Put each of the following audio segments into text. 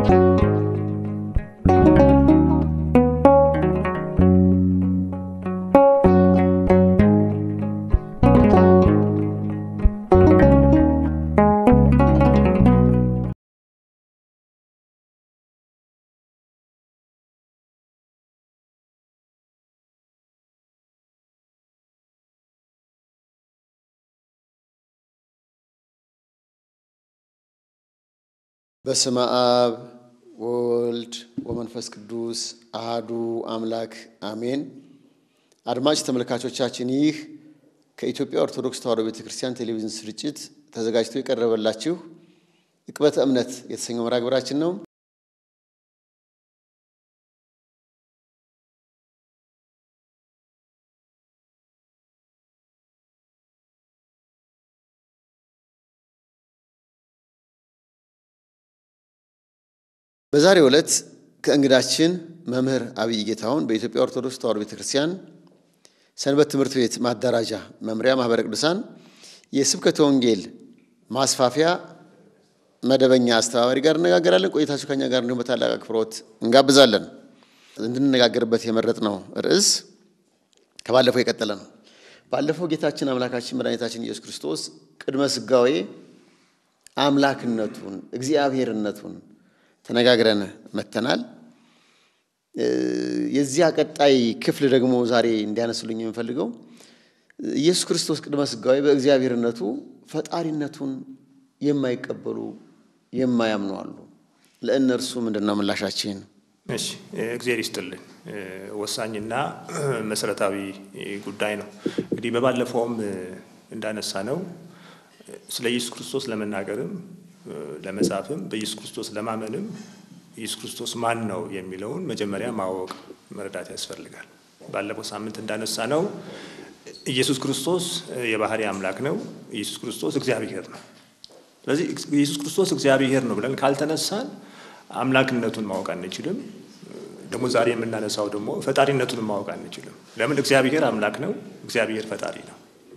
በስመ አብ ወወልድ ወመንፈስ ቅዱስ አሃዱ አምላክ አሜን። አድማጭ ተመልካቾቻችን ይህ ከኢትዮጵያ ኦርቶዶክስ ተዋሕዶ ቤተ ክርስቲያን ቴሌቪዥን ስርጭት ተዘጋጅቶ የቀረበላችሁ ዕቅበተ እምነት የተሰኘው መርሃ ግብራችን ነው። በዛሬው ዕለት ከእንግዳችን መምህር አብይ ጌታሁን በኢትዮጵያ ኦርቶዶክስ ተዋሕዶ ቤተ ክርስቲያን ሰንበት ትምህርት ቤት ማደራጃ መምሪያ ማኅበረ ቅዱሳን የስብከተ ወንጌል ማስፋፊያ መደበኛ አስተባባሪ ጋር እነጋገራለን። ቆይታችሁ ከኛ ጋር እንዲሁም በታላቅ አክብሮት እንጋብዛለን። እንድንነጋገርበት የመረጥነው ርዕስ ከባለፈው የቀጠለ ነው። ባለፈው ጌታችን አምላካችን መድኃኒታችን ኢየሱስ ክርስቶስ ቅድመ ሥጋዌ አምላክነቱን እግዚአብሔርነቱን ተነጋግረን መተናል። የዚያ ቀጣይ ክፍል ደግሞ ዛሬ እንዲያነሱልኝ የምፈልገው ኢየሱስ ክርስቶስ ቅድመ ሥጋዌ በእግዚአብሔርነቱ ፈጣሪነቱን የማይቀበሉ የማያምኑ አሉ። ለእነርሱ ምንድን ነው ምላሻችን? እሺ እግዚአብሔር ይስጥልን። ወሳኝና መሰረታዊ ጉዳይ ነው። እንግዲህ በባለፈውም እንዳነሳ ነው ስለ ኢየሱስ ክርስቶስ ለመናገርም ለመጻፍም በኢየሱስ ክርስቶስ ለማመንም ኢየሱስ ክርስቶስ ማን ነው የሚለውን መጀመሪያ ማወቅ መረዳት ያስፈልጋል። ባለፈው ሳምንት እንዳነሳ ነው ኢየሱስ ክርስቶስ የባህሪ አምላክ ነው። ኢየሱስ ክርስቶስ እግዚአብሔር ነው። ስለዚህ ኢየሱስ ክርስቶስ እግዚአብሔር ነው ብለን ካልተነሳን አምላክነቱን ማወቅ አንችልም። ደግሞ ዛሬ የምናነሳው ደግሞ ፈጣሪነቱን ማወቅ አንችልም። ለምን? እግዚአብሔር አምላክ ነው፣ እግዚአብሔር ፈጣሪ ነው።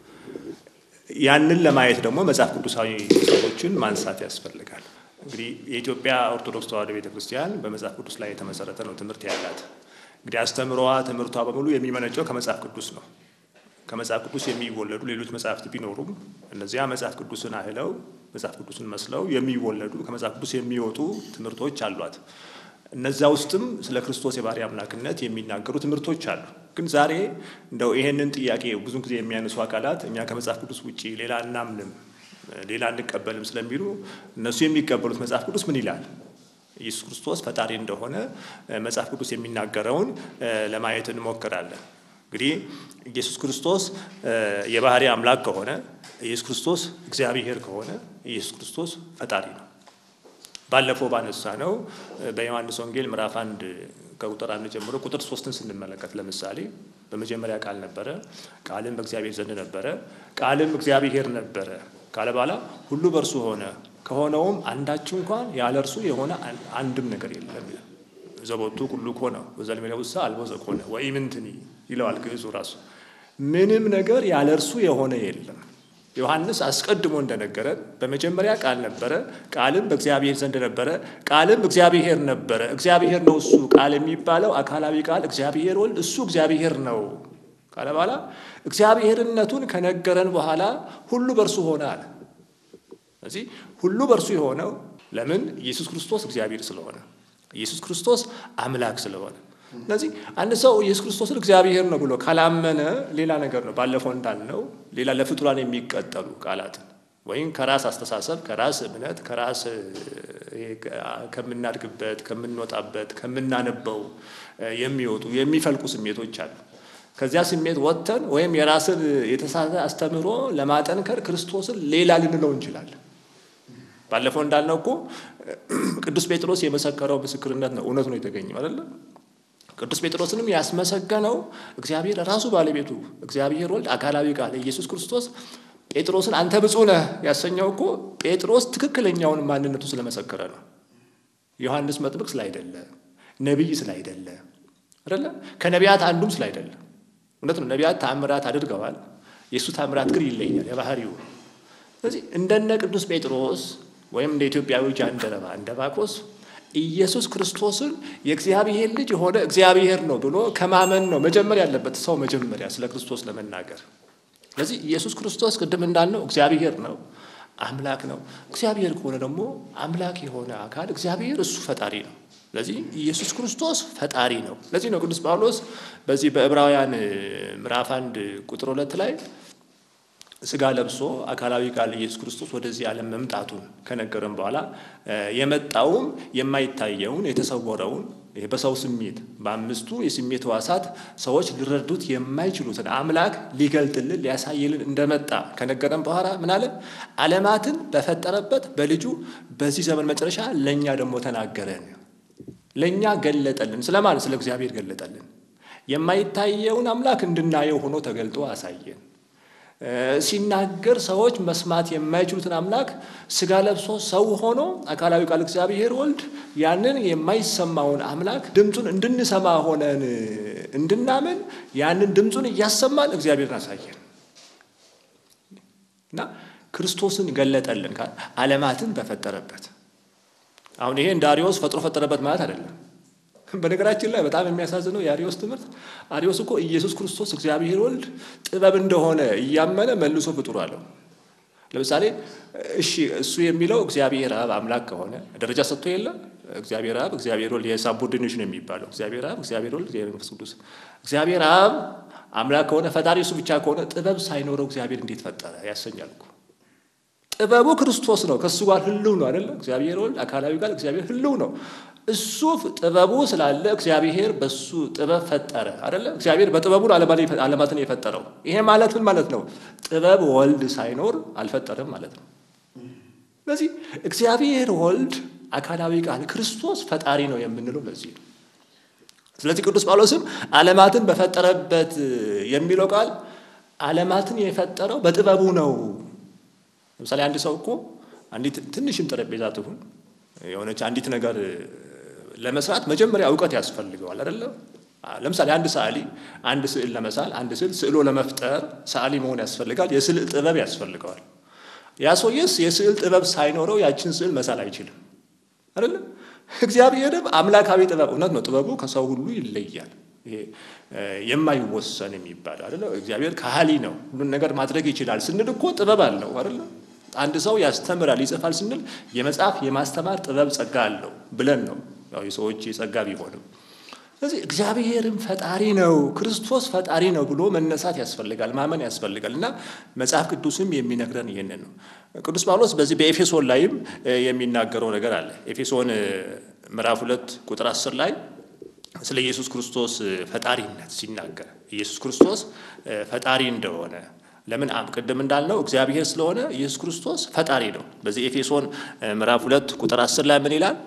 ያንን ለማየት ደግሞ መጽሐፍ ቅዱሳዊ ሰዎችን ማንሳት ያስፈልጋል። እንግዲህ የኢትዮጵያ ኦርቶዶክስ ተዋሕዶ ቤተ ክርስቲያን በመጽሐፍ ቅዱስ ላይ የተመሰረተ ነው ትምህርት ያላት። እንግዲህ አስተምሯ፣ ትምህርቷ በሙሉ የሚመነጨው ከመጽሐፍ ቅዱስ ነው። ከመጽሐፍ ቅዱስ የሚወለዱ ሌሎች መጽሐፍት ቢኖሩም እነዚያ መጽሐፍ ቅዱስን አህለው መጽሐፍ ቅዱስን መስለው የሚወለዱ ከመጽሐፍ ቅዱስ የሚወጡ ትምህርቶች አሏት። እነዛ ውስጥም ስለ ክርስቶስ የባህሪ አምላክነት የሚናገሩ ትምህርቶች አሉ። ግን ዛሬ እንደው ይሄንን ጥያቄ ብዙ ጊዜ የሚያነሱ አካላት እኛ ከመጽሐፍ ቅዱስ ውጭ ሌላ እናምንም፣ ሌላ አንቀበልም ስለሚሉ እነሱ የሚቀበሉት መጽሐፍ ቅዱስ ምን ይላል? ኢየሱስ ክርስቶስ ፈጣሪ እንደሆነ መጽሐፍ ቅዱስ የሚናገረውን ለማየት እንሞክራለን። እንግዲህ ኢየሱስ ክርስቶስ የባህሪ አምላክ ከሆነ ኢየሱስ ክርስቶስ እግዚአብሔር ከሆነ ኢየሱስ ክርስቶስ ፈጣሪ ነው። ባለፈው ባነሳ ነው በዮሐንስ ወንጌል ምዕራፍ አንድ ከቁጥር አንድ ጀምሮ ቁጥር ሶስትን ስንመለከት ለምሳሌ በመጀመሪያ ቃል ነበረ፣ ቃልም በእግዚአብሔር ዘንድ ነበረ፣ ቃልም እግዚአብሔር ነበረ ካለ በኋላ ሁሉ በእርሱ ሆነ፣ ከሆነውም አንዳች እንኳን ያለ እርሱ የሆነ አንድም ነገር የለም። ዘቦቱ ሁሉ ኮነ በዘልሜለ ውሳ አልቦ ዘኮነ ወኢምንትኒ ይለዋል ግዕዙ ራሱ። ምንም ነገር ያለ እርሱ የሆነ የለም። ዮሐንስ አስቀድሞ እንደነገረን በመጀመሪያ ቃል ነበረ፣ ቃልም በእግዚአብሔር ዘንድ ነበረ፣ ቃልም እግዚአብሔር ነበረ። እግዚአብሔር ነው እሱ ቃል የሚባለው አካላዊ ቃል እግዚአብሔር ወልድ፣ እሱ እግዚአብሔር ነው ካለ በኋላ እግዚአብሔርነቱን ከነገረን በኋላ ሁሉ በእርሱ ሆነ አለ። ስለዚህ ሁሉ በእርሱ የሆነው ለምን? ኢየሱስ ክርስቶስ እግዚአብሔር ስለሆነ፣ ኢየሱስ ክርስቶስ አምላክ ስለሆነ ስለዚህ አንድ ሰው ኢየሱስ ክርስቶስን እግዚአብሔር ነው ብሎ ካላመነ ሌላ ነገር ነው። ባለፈው እንዳልነው ሌላ ለፍጡራን የሚቀጠሉ ቃላትን ወይም ከራስ አስተሳሰብ፣ ከራስ እምነት፣ ከራስ ከምናድግበት፣ ከምንወጣበት፣ ከምናነበው የሚወጡ የሚፈልቁ ስሜቶች አሉ። ከዚያ ስሜት ወጥተን ወይም የራስን የተሳተ አስተምህሮ ለማጠንከር ክርስቶስን ሌላ ልንለው እንችላለን። ባለፈው እንዳልነው እኮ ቅዱስ ጴጥሮስ የመሰከረው ምስክርነት ነው፣ እውነት ነው የተገኘው አይደለም። ቅዱስ ጴጥሮስንም ያስመሰገነው እግዚአብሔር ራሱ ባለቤቱ እግዚአብሔር ወልድ አካላዊ ቃል ኢየሱስ ክርስቶስ ጴጥሮስን አንተ ብፁዕ ነህ ያሰኘው እኮ ጴጥሮስ ትክክለኛውን ማንነቱ ስለመሰከረ ነው። ዮሐንስ መጥምቅ ስላይደለ፣ ነቢይ ስላይደለ አይደለ፣ ከነቢያት አንዱም ስላይደለ። እውነት ነው፣ ነቢያት ታምራት አድርገዋል። የእሱ ታምራት ግን ይለያል የባህሪው። ስለዚህ እንደነ ቅዱስ ጴጥሮስ ወይም እንደ ኢትዮጵያዊ ጃንደረባ እንደ ባኮስ ኢየሱስ ክርስቶስን የእግዚአብሔር ልጅ የሆነ እግዚአብሔር ነው ብሎ ከማመን ነው መጀመር ያለበት ሰው መጀመሪያ ስለ ክርስቶስ ለመናገር። ስለዚህ ኢየሱስ ክርስቶስ ቅድም እንዳልነው እግዚአብሔር ነው፣ አምላክ ነው። እግዚአብሔር ከሆነ ደግሞ አምላክ የሆነ አካል እግዚአብሔር እሱ ፈጣሪ ነው። ስለዚህ ኢየሱስ ክርስቶስ ፈጣሪ ነው። ለዚህ ነው ቅዱስ ጳውሎስ በዚህ በዕብራውያን ምዕራፍ አንድ ቁጥር ሁለት ላይ ስጋ ለብሶ አካላዊ ቃል ኢየሱስ ክርስቶስ ወደዚህ ዓለም መምጣቱን ከነገረን በኋላ የመጣውም የማይታየውን የተሰወረውን ይሄ በሰው ስሜት በአምስቱ የስሜት ሕዋሳት ሰዎች ሊረዱት የማይችሉትን አምላክ ሊገልጥልን ሊያሳይልን እንደመጣ ከነገረን በኋላ ምን አለ? ዓለማትን በፈጠረበት በልጁ በዚህ ዘመን መጨረሻ ለእኛ ደግሞ ተናገረን፣ ለእኛ ገለጠልን። ስለማን? ስለ እግዚአብሔር ገለጠልን። የማይታየውን አምላክ እንድናየው ሆኖ ተገልጦ አሳየን። ሲናገር ሰዎች መስማት የማይችሉትን አምላክ ስጋ ለብሶ ሰው ሆኖ አካላዊ ቃል እግዚአብሔር ወልድ ያንን የማይሰማውን አምላክ ድምፁን እንድንሰማ ሆነን እንድናምን ያንን ድምፁን እያሰማን እግዚአብሔርን አሳየን እና ክርስቶስን ገለጠልን ዓለማትን በፈጠረበት። አሁን ይሄ እንደ አሪዎስ ፈጥሮ ፈጠረበት ማለት አይደለም። በነገራችን ላይ በጣም የሚያሳዝነው የአሪዎስ ትምህርት አሪዎስ እኮ ኢየሱስ ክርስቶስ እግዚአብሔር ወልድ ጥበብ እንደሆነ እያመነ መልሶ ፍጡር አለው። ለምሳሌ እሺ እሱ የሚለው እግዚአብሔር አብ አምላክ ከሆነ ደረጃ ሰጥቶ የለ እግዚአብሔር አብ፣ እግዚአብሔር ወልድ የሳቦርዲኔሽን የሚባለው እግዚአብሔር አብ፣ እግዚአብሔር ወልድ፣ እግዚአብሔር መንፈስ ቅዱስ። እግዚአብሔር አብ አምላክ ከሆነ ፈጣሪ እሱ ብቻ ከሆነ ጥበብ ሳይኖረው እግዚአብሔር እንዴት ፈጠረ ያሰኛል እኮ። ጥበቡ ክርስቶስ ነው። ከእሱ ጋር ህልው ነው አይደለ? እግዚአብሔር ወልድ አካላዊ ጋር እግዚአብሔር ህልው ነው። እሱ ጥበቡ ስላለ እግዚአብሔር በሱ ጥበብ ፈጠረ አይደለ? እግዚአብሔር በጥበቡ ዓለማትን የፈጠረው። ይሄ ማለት ምን ማለት ነው? ጥበብ ወልድ ሳይኖር አልፈጠረም ማለት ነው። ስለዚህ እግዚአብሔር ወልድ አካላዊ ቃል ክርስቶስ ፈጣሪ ነው የምንለው ለዚህ ነው። ስለዚህ ቅዱስ ጳውሎስም ዓለማትን በፈጠረበት የሚለው ቃል ዓለማትን የፈጠረው በጥበቡ ነው። ለምሳሌ አንድ ሰው እኮ አንዲት ትንሽም ጠረጴዛ ትሁን የሆነች አንዲት ነገር ለመስራት መጀመሪያ እውቀት ያስፈልገዋል አይደለም? ለምሳሌ አንድ ሰዓሊ አንድ ስዕል ለመሳል አንድ ስዕል ስዕሎ ለመፍጠር ሰዓሊ መሆን ያስፈልጋል። የስዕል ጥበብ ያስፈልገዋል። ያ ሰውዬስ የስዕል ጥበብ ሳይኖረው ያችን ስዕል መሳል አይችልም አይደለም? እግዚአብሔርም አምላካዊ ጥበብ እውነት ነው። ጥበቡ ከሰው ሁሉ ይለያል። ይሄ የማይወሰን የሚባለው አይደለ? እግዚአብሔር ካህሊ ነው፣ ሁሉን ነገር ማድረግ ይችላል ስንል እኮ ጥበብ አለው አይደለ? አንድ ሰው ያስተምራል ይጽፋል ስንል የመጽሐፍ የማስተማር ጥበብ ጸጋ አለው ብለን ነው ያው የሰዎች የጸጋ ቢሆንም። ስለዚህ እግዚአብሔርም ፈጣሪ ነው፣ ክርስቶስ ፈጣሪ ነው ብሎ መነሳት ያስፈልጋል፣ ማመን ያስፈልጋል። እና መጽሐፍ ቅዱስም የሚነግረን ይህንን ነው። ቅዱስ ጳውሎስ በዚህ በኤፌሶን ላይም የሚናገረው ነገር አለ። ኤፌሶን ምዕራፍ ሁለት ቁጥር አስር ላይ ስለ ኢየሱስ ክርስቶስ ፈጣሪነት ሲናገር ኢየሱስ ክርስቶስ ፈጣሪ እንደሆነ ለምን ቅድም እንዳልነው እግዚአብሔር ስለሆነ ኢየሱስ ክርስቶስ ፈጣሪ ነው። በዚህ ኤፌሶን ምዕራፍ ሁለት ቁጥር አስር ላይ ምን ይላል?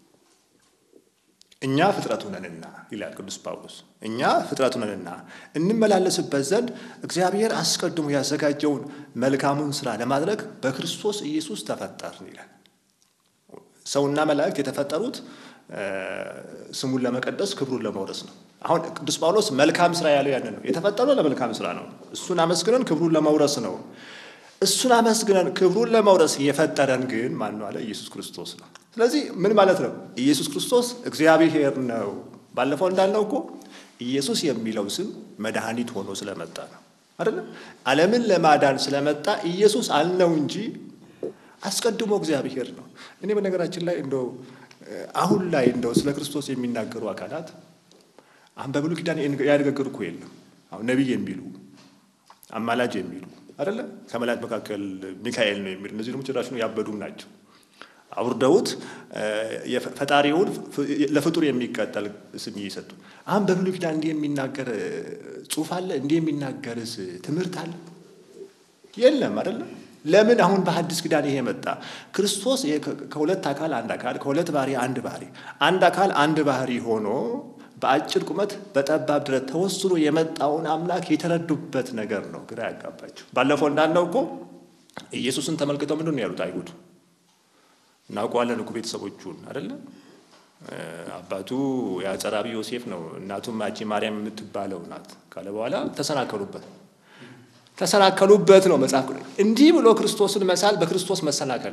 እኛ ፍጥረቱ ነንና ይላል ቅዱስ ጳውሎስ። እኛ ፍጥረቱ ነንና እንመላለስበት ዘንድ እግዚአብሔር አስቀድሞ ያዘጋጀውን መልካሙን ስራ ለማድረግ በክርስቶስ ኢየሱስ ተፈጠርን ይላል። ሰውና መላእክት የተፈጠሩት ስሙን ለመቀደስ ክብሩን ለመውረስ ነው። አሁን ቅዱስ ጳውሎስ መልካም ስራ ያለው ያንን ነው። የተፈጠረው ለመልካም ስራ ነው። እሱን አመስግነን ክብሩን ለመውረስ ነው። እሱን አመስግነን ክብሩን ለመውረስ የፈጠረን ግን ማን ነው አለ? ኢየሱስ ክርስቶስ ነው። ስለዚህ ምን ማለት ነው? ኢየሱስ ክርስቶስ እግዚአብሔር ነው። ባለፈው እንዳልነው እኮ ኢየሱስ የሚለው ስም መድኃኒት ሆኖ ስለመጣ ነው አይደለም? ዓለምን ለማዳን ስለመጣ ኢየሱስ አልነው እንጂ አስቀድሞ እግዚአብሔር ነው። እኔ በነገራችን ላይ እንደው አሁን ላይ እንደው ስለ ክርስቶስ የሚናገሩ አካላት አሁን በብሉይ ኪዳን ያነገገሩ እኮ የለም። አሁን ነቢይ የሚሉ አማላጅ የሚሉ አይደለ ከመላእክት መካከል ሚካኤል ነው የሚሉ እነዚህ ደግሞ ጭራሽ ያበዱም ናቸው። አውርደውት ፈጣሪውን ለፍጡር የሚቀጠል ስም እየሰጡ አሁን በብሉይ ኪዳን እንዲህ የሚናገር ጽሑፍ አለ? እንዲህ የሚናገርስ ትምህርት አለ? የለም አይደለም። ለምን አሁን በሐዲስ ኪዳን ይሄ መጣ? ክርስቶስ ከሁለት አካል አንድ አካል ከሁለት ባህሪ አንድ ባህሪ አንድ አካል አንድ ባህሪ ሆኖ በአጭር ቁመት በጠባብ ድረት ተወስኖ የመጣውን አምላክ የተረዱበት ነገር ነው ግራ ያጋባቸው። ባለፈው እንዳልነው እኮ ኢየሱስን ተመልክተው ምንድን ነው ያሉት አይሁድ? እናውቀዋለን እኮ ቤተሰቦቹን አይደለም። አባቱ የአጸራቢ ዮሴፍ ነው፣ እናቱም አጂ ማርያም የምትባለው ናት ካለ በኋላ ተሰናከሉበት ተሰናከሉበት ነው መጽሐፍ። እንዲህ ብሎ ክርስቶስን መሳል በክርስቶስ መሰናከል ነው።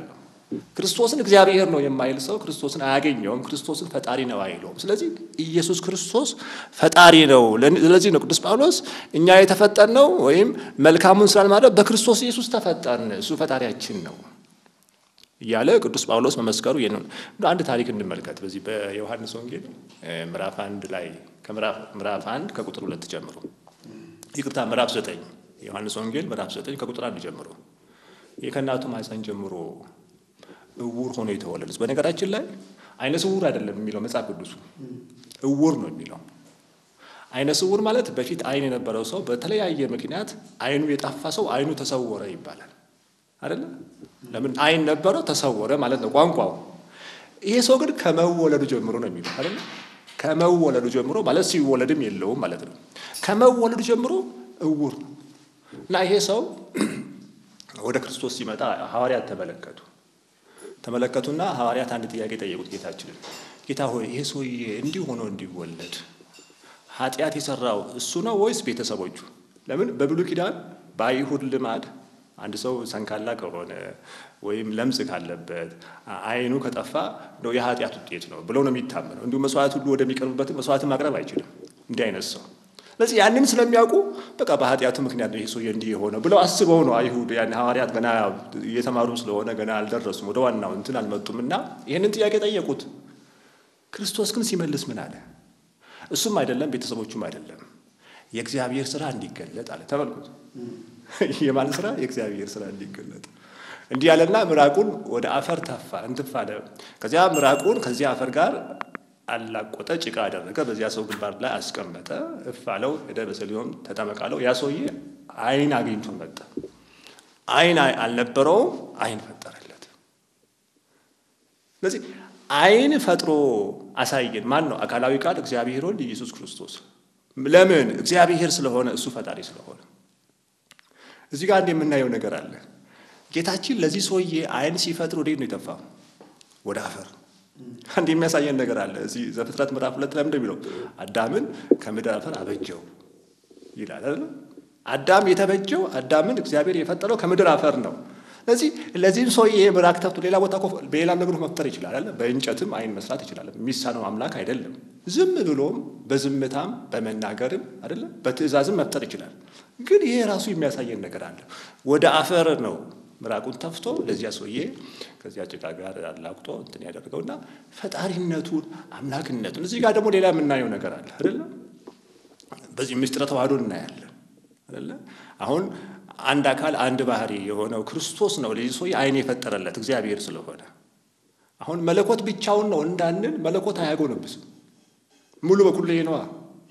ክርስቶስን እግዚአብሔር ነው የማይል ሰው ክርስቶስን አያገኘውም። ክርስቶስን ፈጣሪ ነው አይለውም። ስለዚህ ኢየሱስ ክርስቶስ ፈጣሪ ነው። ስለዚህ ነው ቅዱስ ጳውሎስ እኛ የተፈጠርነው ወይም መልካሙን ስራ ለማድረግ በክርስቶስ ኢየሱስ ተፈጠርን፣ እሱ ፈጣሪያችን ነው እያለ ቅዱስ ጳውሎስ መመስከሩ ይህ ነው። አንድ ታሪክ እንመልከት። በዚህ በዮሐንስ ወንጌል ምዕራፍ አንድ ላይ ከምዕራፍ አንድ ከቁጥር ሁለት ጀምሮ ይቅርታ፣ ምዕራፍ ዘጠኝ ዮሐንስ ወንጌል ምዕራፍ ዘጠኝ ከቁጥር አንድ ጀምሮ ይህ ከእናቱ ማኅፀን ጀምሮ እውር ሆኖ የተወለደ በነገራችን ላይ አይነ ስውር አይደለም የሚለው መጽሐፍ ቅዱሱ እውር ነው የሚለው። አይነ ስውር ማለት በፊት አይን የነበረው ሰው በተለያየ ምክንያት አይኑ የጠፋ ሰው አይኑ ተሰወረ ይባላል አይደለ? ለምን አይን ነበረው ተሰወረ ማለት ነው ቋንቋው። ይሄ ሰው ግን ከመወለዱ ጀምሮ ነው የሚለው አይደለ? ከመወለዱ ጀምሮ ማለት ሲወለድም የለውም ማለት ነው። ከመወለዱ ጀምሮ እውር ነው እና ይሄ ሰው ወደ ክርስቶስ ሲመጣ ሐዋርያት ተመለከቱ ተመለከቱና ሐዋርያት አንድ ጥያቄ ጠየቁት ጌታችንን። ጌታ ሆይ ይሄ ሰውዬ እንዲህ ሆኖ እንዲወለድ ኃጢአት የሰራው እሱ ነው ወይስ ቤተሰቦቹ? ለምን በብሉይ ኪዳን በአይሁድ ልማድ አንድ ሰው ሰንካላ ከሆነ ወይም ለምጽ ካለበት አይኑ ከጠፋ ነው የኃጢአት ውጤት ነው ብለው ነው የሚታመነው። እንዲሁም መስዋዕት ሁሉ ወደሚቀርብበትም መስዋዕት ማቅረብ አይችልም እንዲህ አይነት ሰው ስለዚህ ያንን ስለሚያውቁ በቃ በኃጢአቱ ምክንያት ነው ይህ ሰውዬ እንዲህ የሆነው ብለው አስበው ነው አይሁድ ያን ሐዋርያት ገና እየተማሩ ስለሆነ ገና አልደረሱም፣ ወደ ዋናው እንትን አልመጡም እና ይህንን ጥያቄ ጠየቁት። ክርስቶስ ግን ሲመልስ ምን አለ? እሱም አይደለም ቤተሰቦቹም አይደለም የእግዚአብሔር ስራ እንዲገለጥ አለ። ተመልኩት። የማን ስራ? የእግዚአብሔር ስራ እንዲገለጥ እንዲህ ያለና ምራቁን ወደ አፈር ተፋ እንትፍ አለ። ከዚያ ምራቁን ከዚያ አፈር ጋር አላቆጠ፣ ጭቃ አደረገ፣ በዚያ ሰው ግንባር ላይ አስቀመጠ። እፍ አለው፣ ሄደ፣ በሰሊሆም ተጠመቃለው። ያ ሰውዬ አይን አግኝቶ መጣ። አይን አልነበረውም፣ አይን ፈጠረለት። ስለዚህ አይን ፈጥሮ አሳየን። ማን ነው? አካላዊ ቃል እግዚአብሔር ወልድ ኢየሱስ ክርስቶስ። ለምን? እግዚአብሔር ስለሆነ፣ እሱ ፈጣሪ ስለሆነ። እዚህ ጋር አንድ የምናየው ነገር አለ። ጌታችን ለዚህ ሰውዬ አይን ሲፈጥር ወዴት ነው የጠፋው? ወደ አፈር አንድ የሚያሳየን ነገር አለ። እዚህ ዘፍጥረት ምዕራፍ ሁለት ላይ እንደሚለው አዳምን ከምድር አፈር አበጀው ይላል አይደል? አዳም የተበጀው አዳምን እግዚአብሔር የፈጠረው ከምድር አፈር ነው። ስለዚህ ለዚህም ሰውዬ ምራቅ ተፍቶ ሌላ ቦታ በሌላ ነገሮች መፍጠር ይችላል አይደል? በእንጨትም አይን መስራት ይችላል። የሚሳነው አምላክ አይደለም። ዝም ብሎም በዝምታም በመናገርም አይደለም በትእዛዝም መፍጠር ይችላል። ግን ይሄ ራሱ የሚያሳየን ነገር አለ። ወደ አፈር ነው ምራቁን ተፍቶ ለዚያ ሰውዬ ከዚያ ጭቃ ጋር አላቁጦ እንትን ያደርገውና ፈጣሪነቱን አምላክነቱን እዚህ ጋር ደግሞ ሌላ የምናየው ነገር አለ አይደለ? በዚህ ምስጢረ ተዋህዶ እናያለን አይደለ? አሁን አንድ አካል አንድ ባህሪ የሆነው ክርስቶስ ነው ለዚህ ሰውዬ አይን የፈጠረለት እግዚአብሔር ስለሆነ አሁን መለኮት ብቻውን ነው እንዳንል መለኮት አያጎነብስም። ሙሉ በኩል ይሄ ነዋ።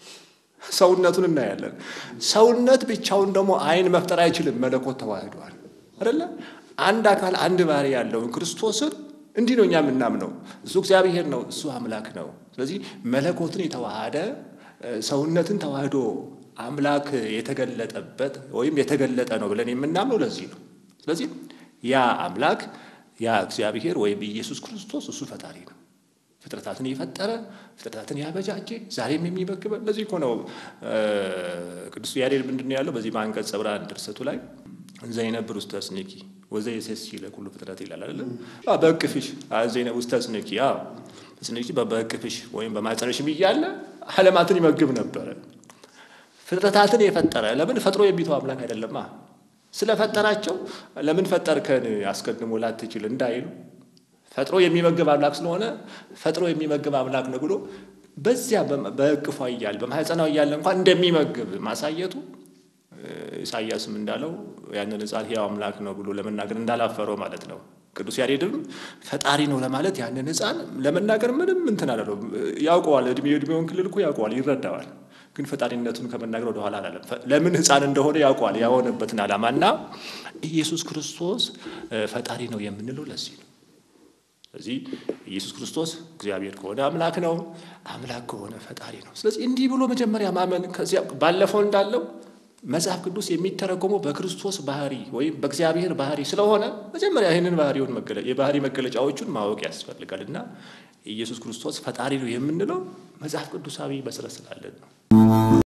ሰውነቱን እናያለን። ሰውነት ብቻውን ደግሞ አይን መፍጠር አይችልም። መለኮት ተዋህዷል አይደለ? አንድ አካል አንድ ባህሪ ያለውን ክርስቶስን እንዲህ ነው እኛ የምናምነው። እሱ እግዚአብሔር ነው፣ እሱ አምላክ ነው። ስለዚህ መለኮትን የተዋሃደ ሰውነትን ተዋህዶ አምላክ የተገለጠበት ወይም የተገለጠ ነው ብለን የምናምነው ለዚህ ነው። ስለዚህ ያ አምላክ ያ እግዚአብሔር ወይም ኢየሱስ ክርስቶስ እሱ ፈጣሪ ነው። ፍጥረታትን የፈጠረ ፍጥረታትን ያበጃጀ ዛሬም የሚመግበን ለዚህ እኮ ነው ቅዱስ ያሬድ ምንድን ነው ያለው በዚህ በአንቀጸ ብርሃን ድርሰቱ ላይ እንዘ ይነብር ውስተ ስኔኪ ወዘ የሴሲ ለኩሉ ፍጥረት ይላል አይደለ? በእቅፍሽ ዘይነ ውስተ ስኔኪ ስኔኪ በእቅፍሽ ወይም በማኅፀንሽም እያለ ዓለማትን ይመግብ ነበረ። ፍጥረታትን የፈጠረ ለምን ፈጥሮ የሚተው አምላክ አይደለማ። ስለፈጠራቸው ለምን ፈጠርከን አስቀድሞ ላትችል እንዳይሉ ፈጥሮ የሚመግብ አምላክ ስለሆነ ፈጥሮ የሚመግብ አምላክ ነው ብሎ በዚያ በእቅፏ እያለ በማኅፀኗ እያለ እንኳን እንደሚመግብ ማሳየቱ ኢሳያስም እንዳለው ያንን ሕፃን ሕያው አምላክ ነው ብሎ ለመናገር እንዳላፈረው ማለት ነው። ቅዱስ ያሬድም ፈጣሪ ነው ለማለት ያንን ሕፃን ለመናገር ምንም እንትን አላለው። ያውቀዋል፣ እድሜ እድሜውን ክልል እኮ ያውቀዋል፣ ይረዳዋል። ግን ፈጣሪነቱን ከመናገር ወደኋላ አላለም። ለምን ሕፃን እንደሆነ ያውቀዋል፣ ያሆነበትን ዓላማ እና ኢየሱስ ክርስቶስ ፈጣሪ ነው የምንለው ለዚህ ነው። ስለዚህ ኢየሱስ ክርስቶስ እግዚአብሔር ከሆነ አምላክ ነው፣ አምላክ ከሆነ ፈጣሪ ነው። ስለዚህ እንዲህ ብሎ መጀመሪያ ማመን ከዚያ ባለፈው እንዳለው መጽሐፍ ቅዱስ የሚተረጎመው በክርስቶስ ባህሪ ወይም በእግዚአብሔር ባህሪ ስለሆነ መጀመሪያ ይህንን ባህሪውን የባህሪ መገለጫዎቹን ማወቅ ያስፈልጋል እና ኢየሱስ ክርስቶስ ፈጣሪ ነው የምንለው መጽሐፍ ቅዱሳዊ መሰረት ስላለን ነው።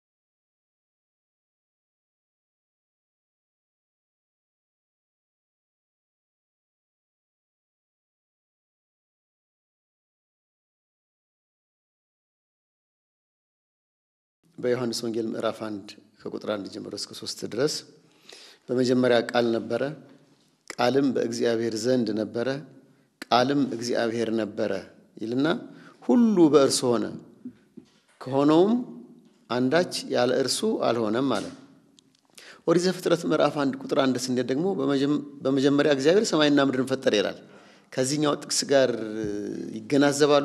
በዮሐንስ ወንጌል ምዕራፍ አንድ ከቁጥር አንድ ጀምሮ እስከ ሶስት ድረስ በመጀመሪያ ቃል ነበረ፣ ቃልም በእግዚአብሔር ዘንድ ነበረ፣ ቃልም እግዚአብሔር ነበረ ይልና ሁሉ በእርሱ ሆነ፣ ከሆነውም አንዳች ያለ እርሱ አልሆነም ማለት ነው። ኦሪት ዘፍጥረት ምዕራፍ አንድ ቁጥር አንድ ስንሄድ ደግሞ በመጀመሪያ እግዚአብሔር ሰማይና ምድርን ፈጠረ ይላል። ከዚህኛው ጥቅስ ጋር ይገናዘባሉ።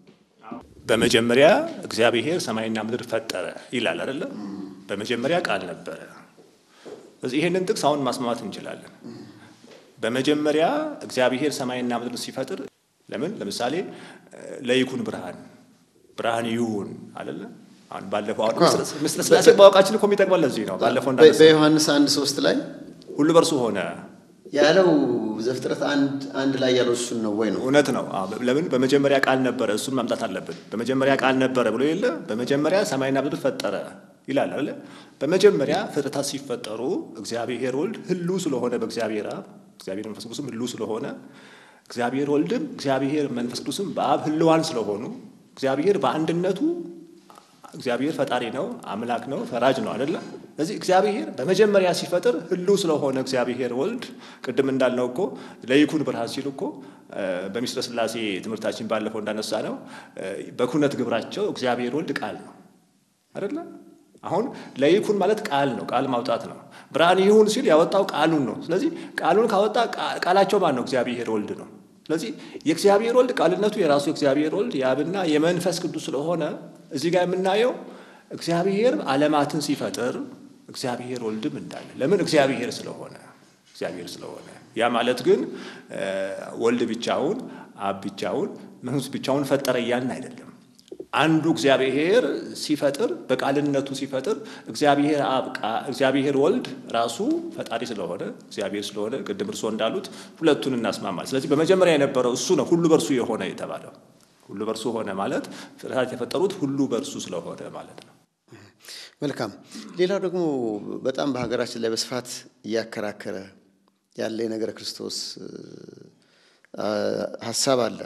በመጀመሪያ እግዚአብሔር ሰማይና ምድር ፈጠረ ይላል አይደለ? በመጀመሪያ ቃል ነበረ። ስለዚህ ይሄንን ጥቅስ አሁን ማስማማት እንችላለን። በመጀመሪያ እግዚአብሔር ሰማይና ምድር ሲፈጥር ለምን ለምሳሌ ለይኩን ብርሃን ብርሃን ይሁን አይደለ? አሁን ባለፈው አሁን ምስጢረ ሥላሴ ማወቃችን እኮ የሚጠቅመን ለዚህ ነው። ባለፈው እንዳነሳ በዮሐንስ አንድ ሶስት ላይ ሁሉ በእርሱ ሆነ ያለው ዘፍጥረት አንድ አንድ ላይ ያለው እሱን ነው ወይ ነው? እውነት ነው። አዎ፣ ለምን በመጀመሪያ ቃል ነበረ፣ እሱን ማምጣት አለብን። በመጀመሪያ ቃል ነበረ ብሎ የለ በመጀመሪያ ሰማይና ምድር ፈጠረ ይላል አለ። በመጀመሪያ ፍጥረታት ሲፈጠሩ እግዚአብሔር ወልድ ህሉ ስለሆነ በእግዚአብሔር አብ እግዚአብሔር መንፈስ ቅዱስም ህሉ ስለሆነ እግዚአብሔር ወልድም እግዚአብሔር መንፈስ ቅዱስም በአብ ህልዋን ስለሆኑ እግዚአብሔር በአንድነቱ እግዚአብሔር ፈጣሪ ነው፣ አምላክ ነው፣ ፈራጅ ነው አይደለ? ስለዚህ እግዚአብሔር በመጀመሪያ ሲፈጥር ህሉ ስለሆነ እግዚአብሔር ወልድ ቅድም እንዳልነው እኮ ለይኩን ብርሃን ሲሉ እኮ በምስጢረ ሥላሴ ትምህርታችን ባለፈው እንዳነሳ ነው በኩነት ግብራቸው እግዚአብሔር ወልድ ቃል ነው አይደለ? አሁን ለይኩን ማለት ቃል ነው፣ ቃል ማውጣት ነው። ብርሃን ይሁን ሲል ያወጣው ቃሉን ነው። ስለዚህ ቃሉን ካወጣ ቃላቸው ማን ነው? እግዚአብሔር ወልድ ነው። ስለዚህ የእግዚአብሔር ወልድ ቃልነቱ የራሱ የእግዚአብሔር ወልድ የአብና የመንፈስ ቅዱስ ስለሆነ እዚህ ጋር የምናየው እግዚአብሔር ዓለማትን ሲፈጥር እግዚአብሔር ወልድም እንዳለ ለምን እግዚአብሔር ስለሆነ እግዚአብሔር ስለሆነ ያ ማለት ግን ወልድ ብቻውን አብ ብቻውን መንፈስ ብቻውን ፈጠረ እያልን አይደለም። አንዱ እግዚአብሔር ሲፈጥር በቃልነቱ ሲፈጥር እግዚአብሔር አብ እግዚአብሔር ወልድ ራሱ ፈጣሪ ስለሆነ እግዚአብሔር ስለሆነ ቅድም እርስዎ እንዳሉት ሁለቱን እናስማማል። ስለዚህ በመጀመሪያ የነበረው እሱ ነው ሁሉ በእርሱ የሆነ የተባለው ሁሉ በእርሱ ሆነ ማለት ፍጥረታት የፈጠሩት ሁሉ በእርሱ ስለሆነ ማለት ነው። መልካም። ሌላው ደግሞ በጣም በሀገራችን ላይ በስፋት እያከራከረ ያለ የነገረ ክርስቶስ ሀሳብ አለ።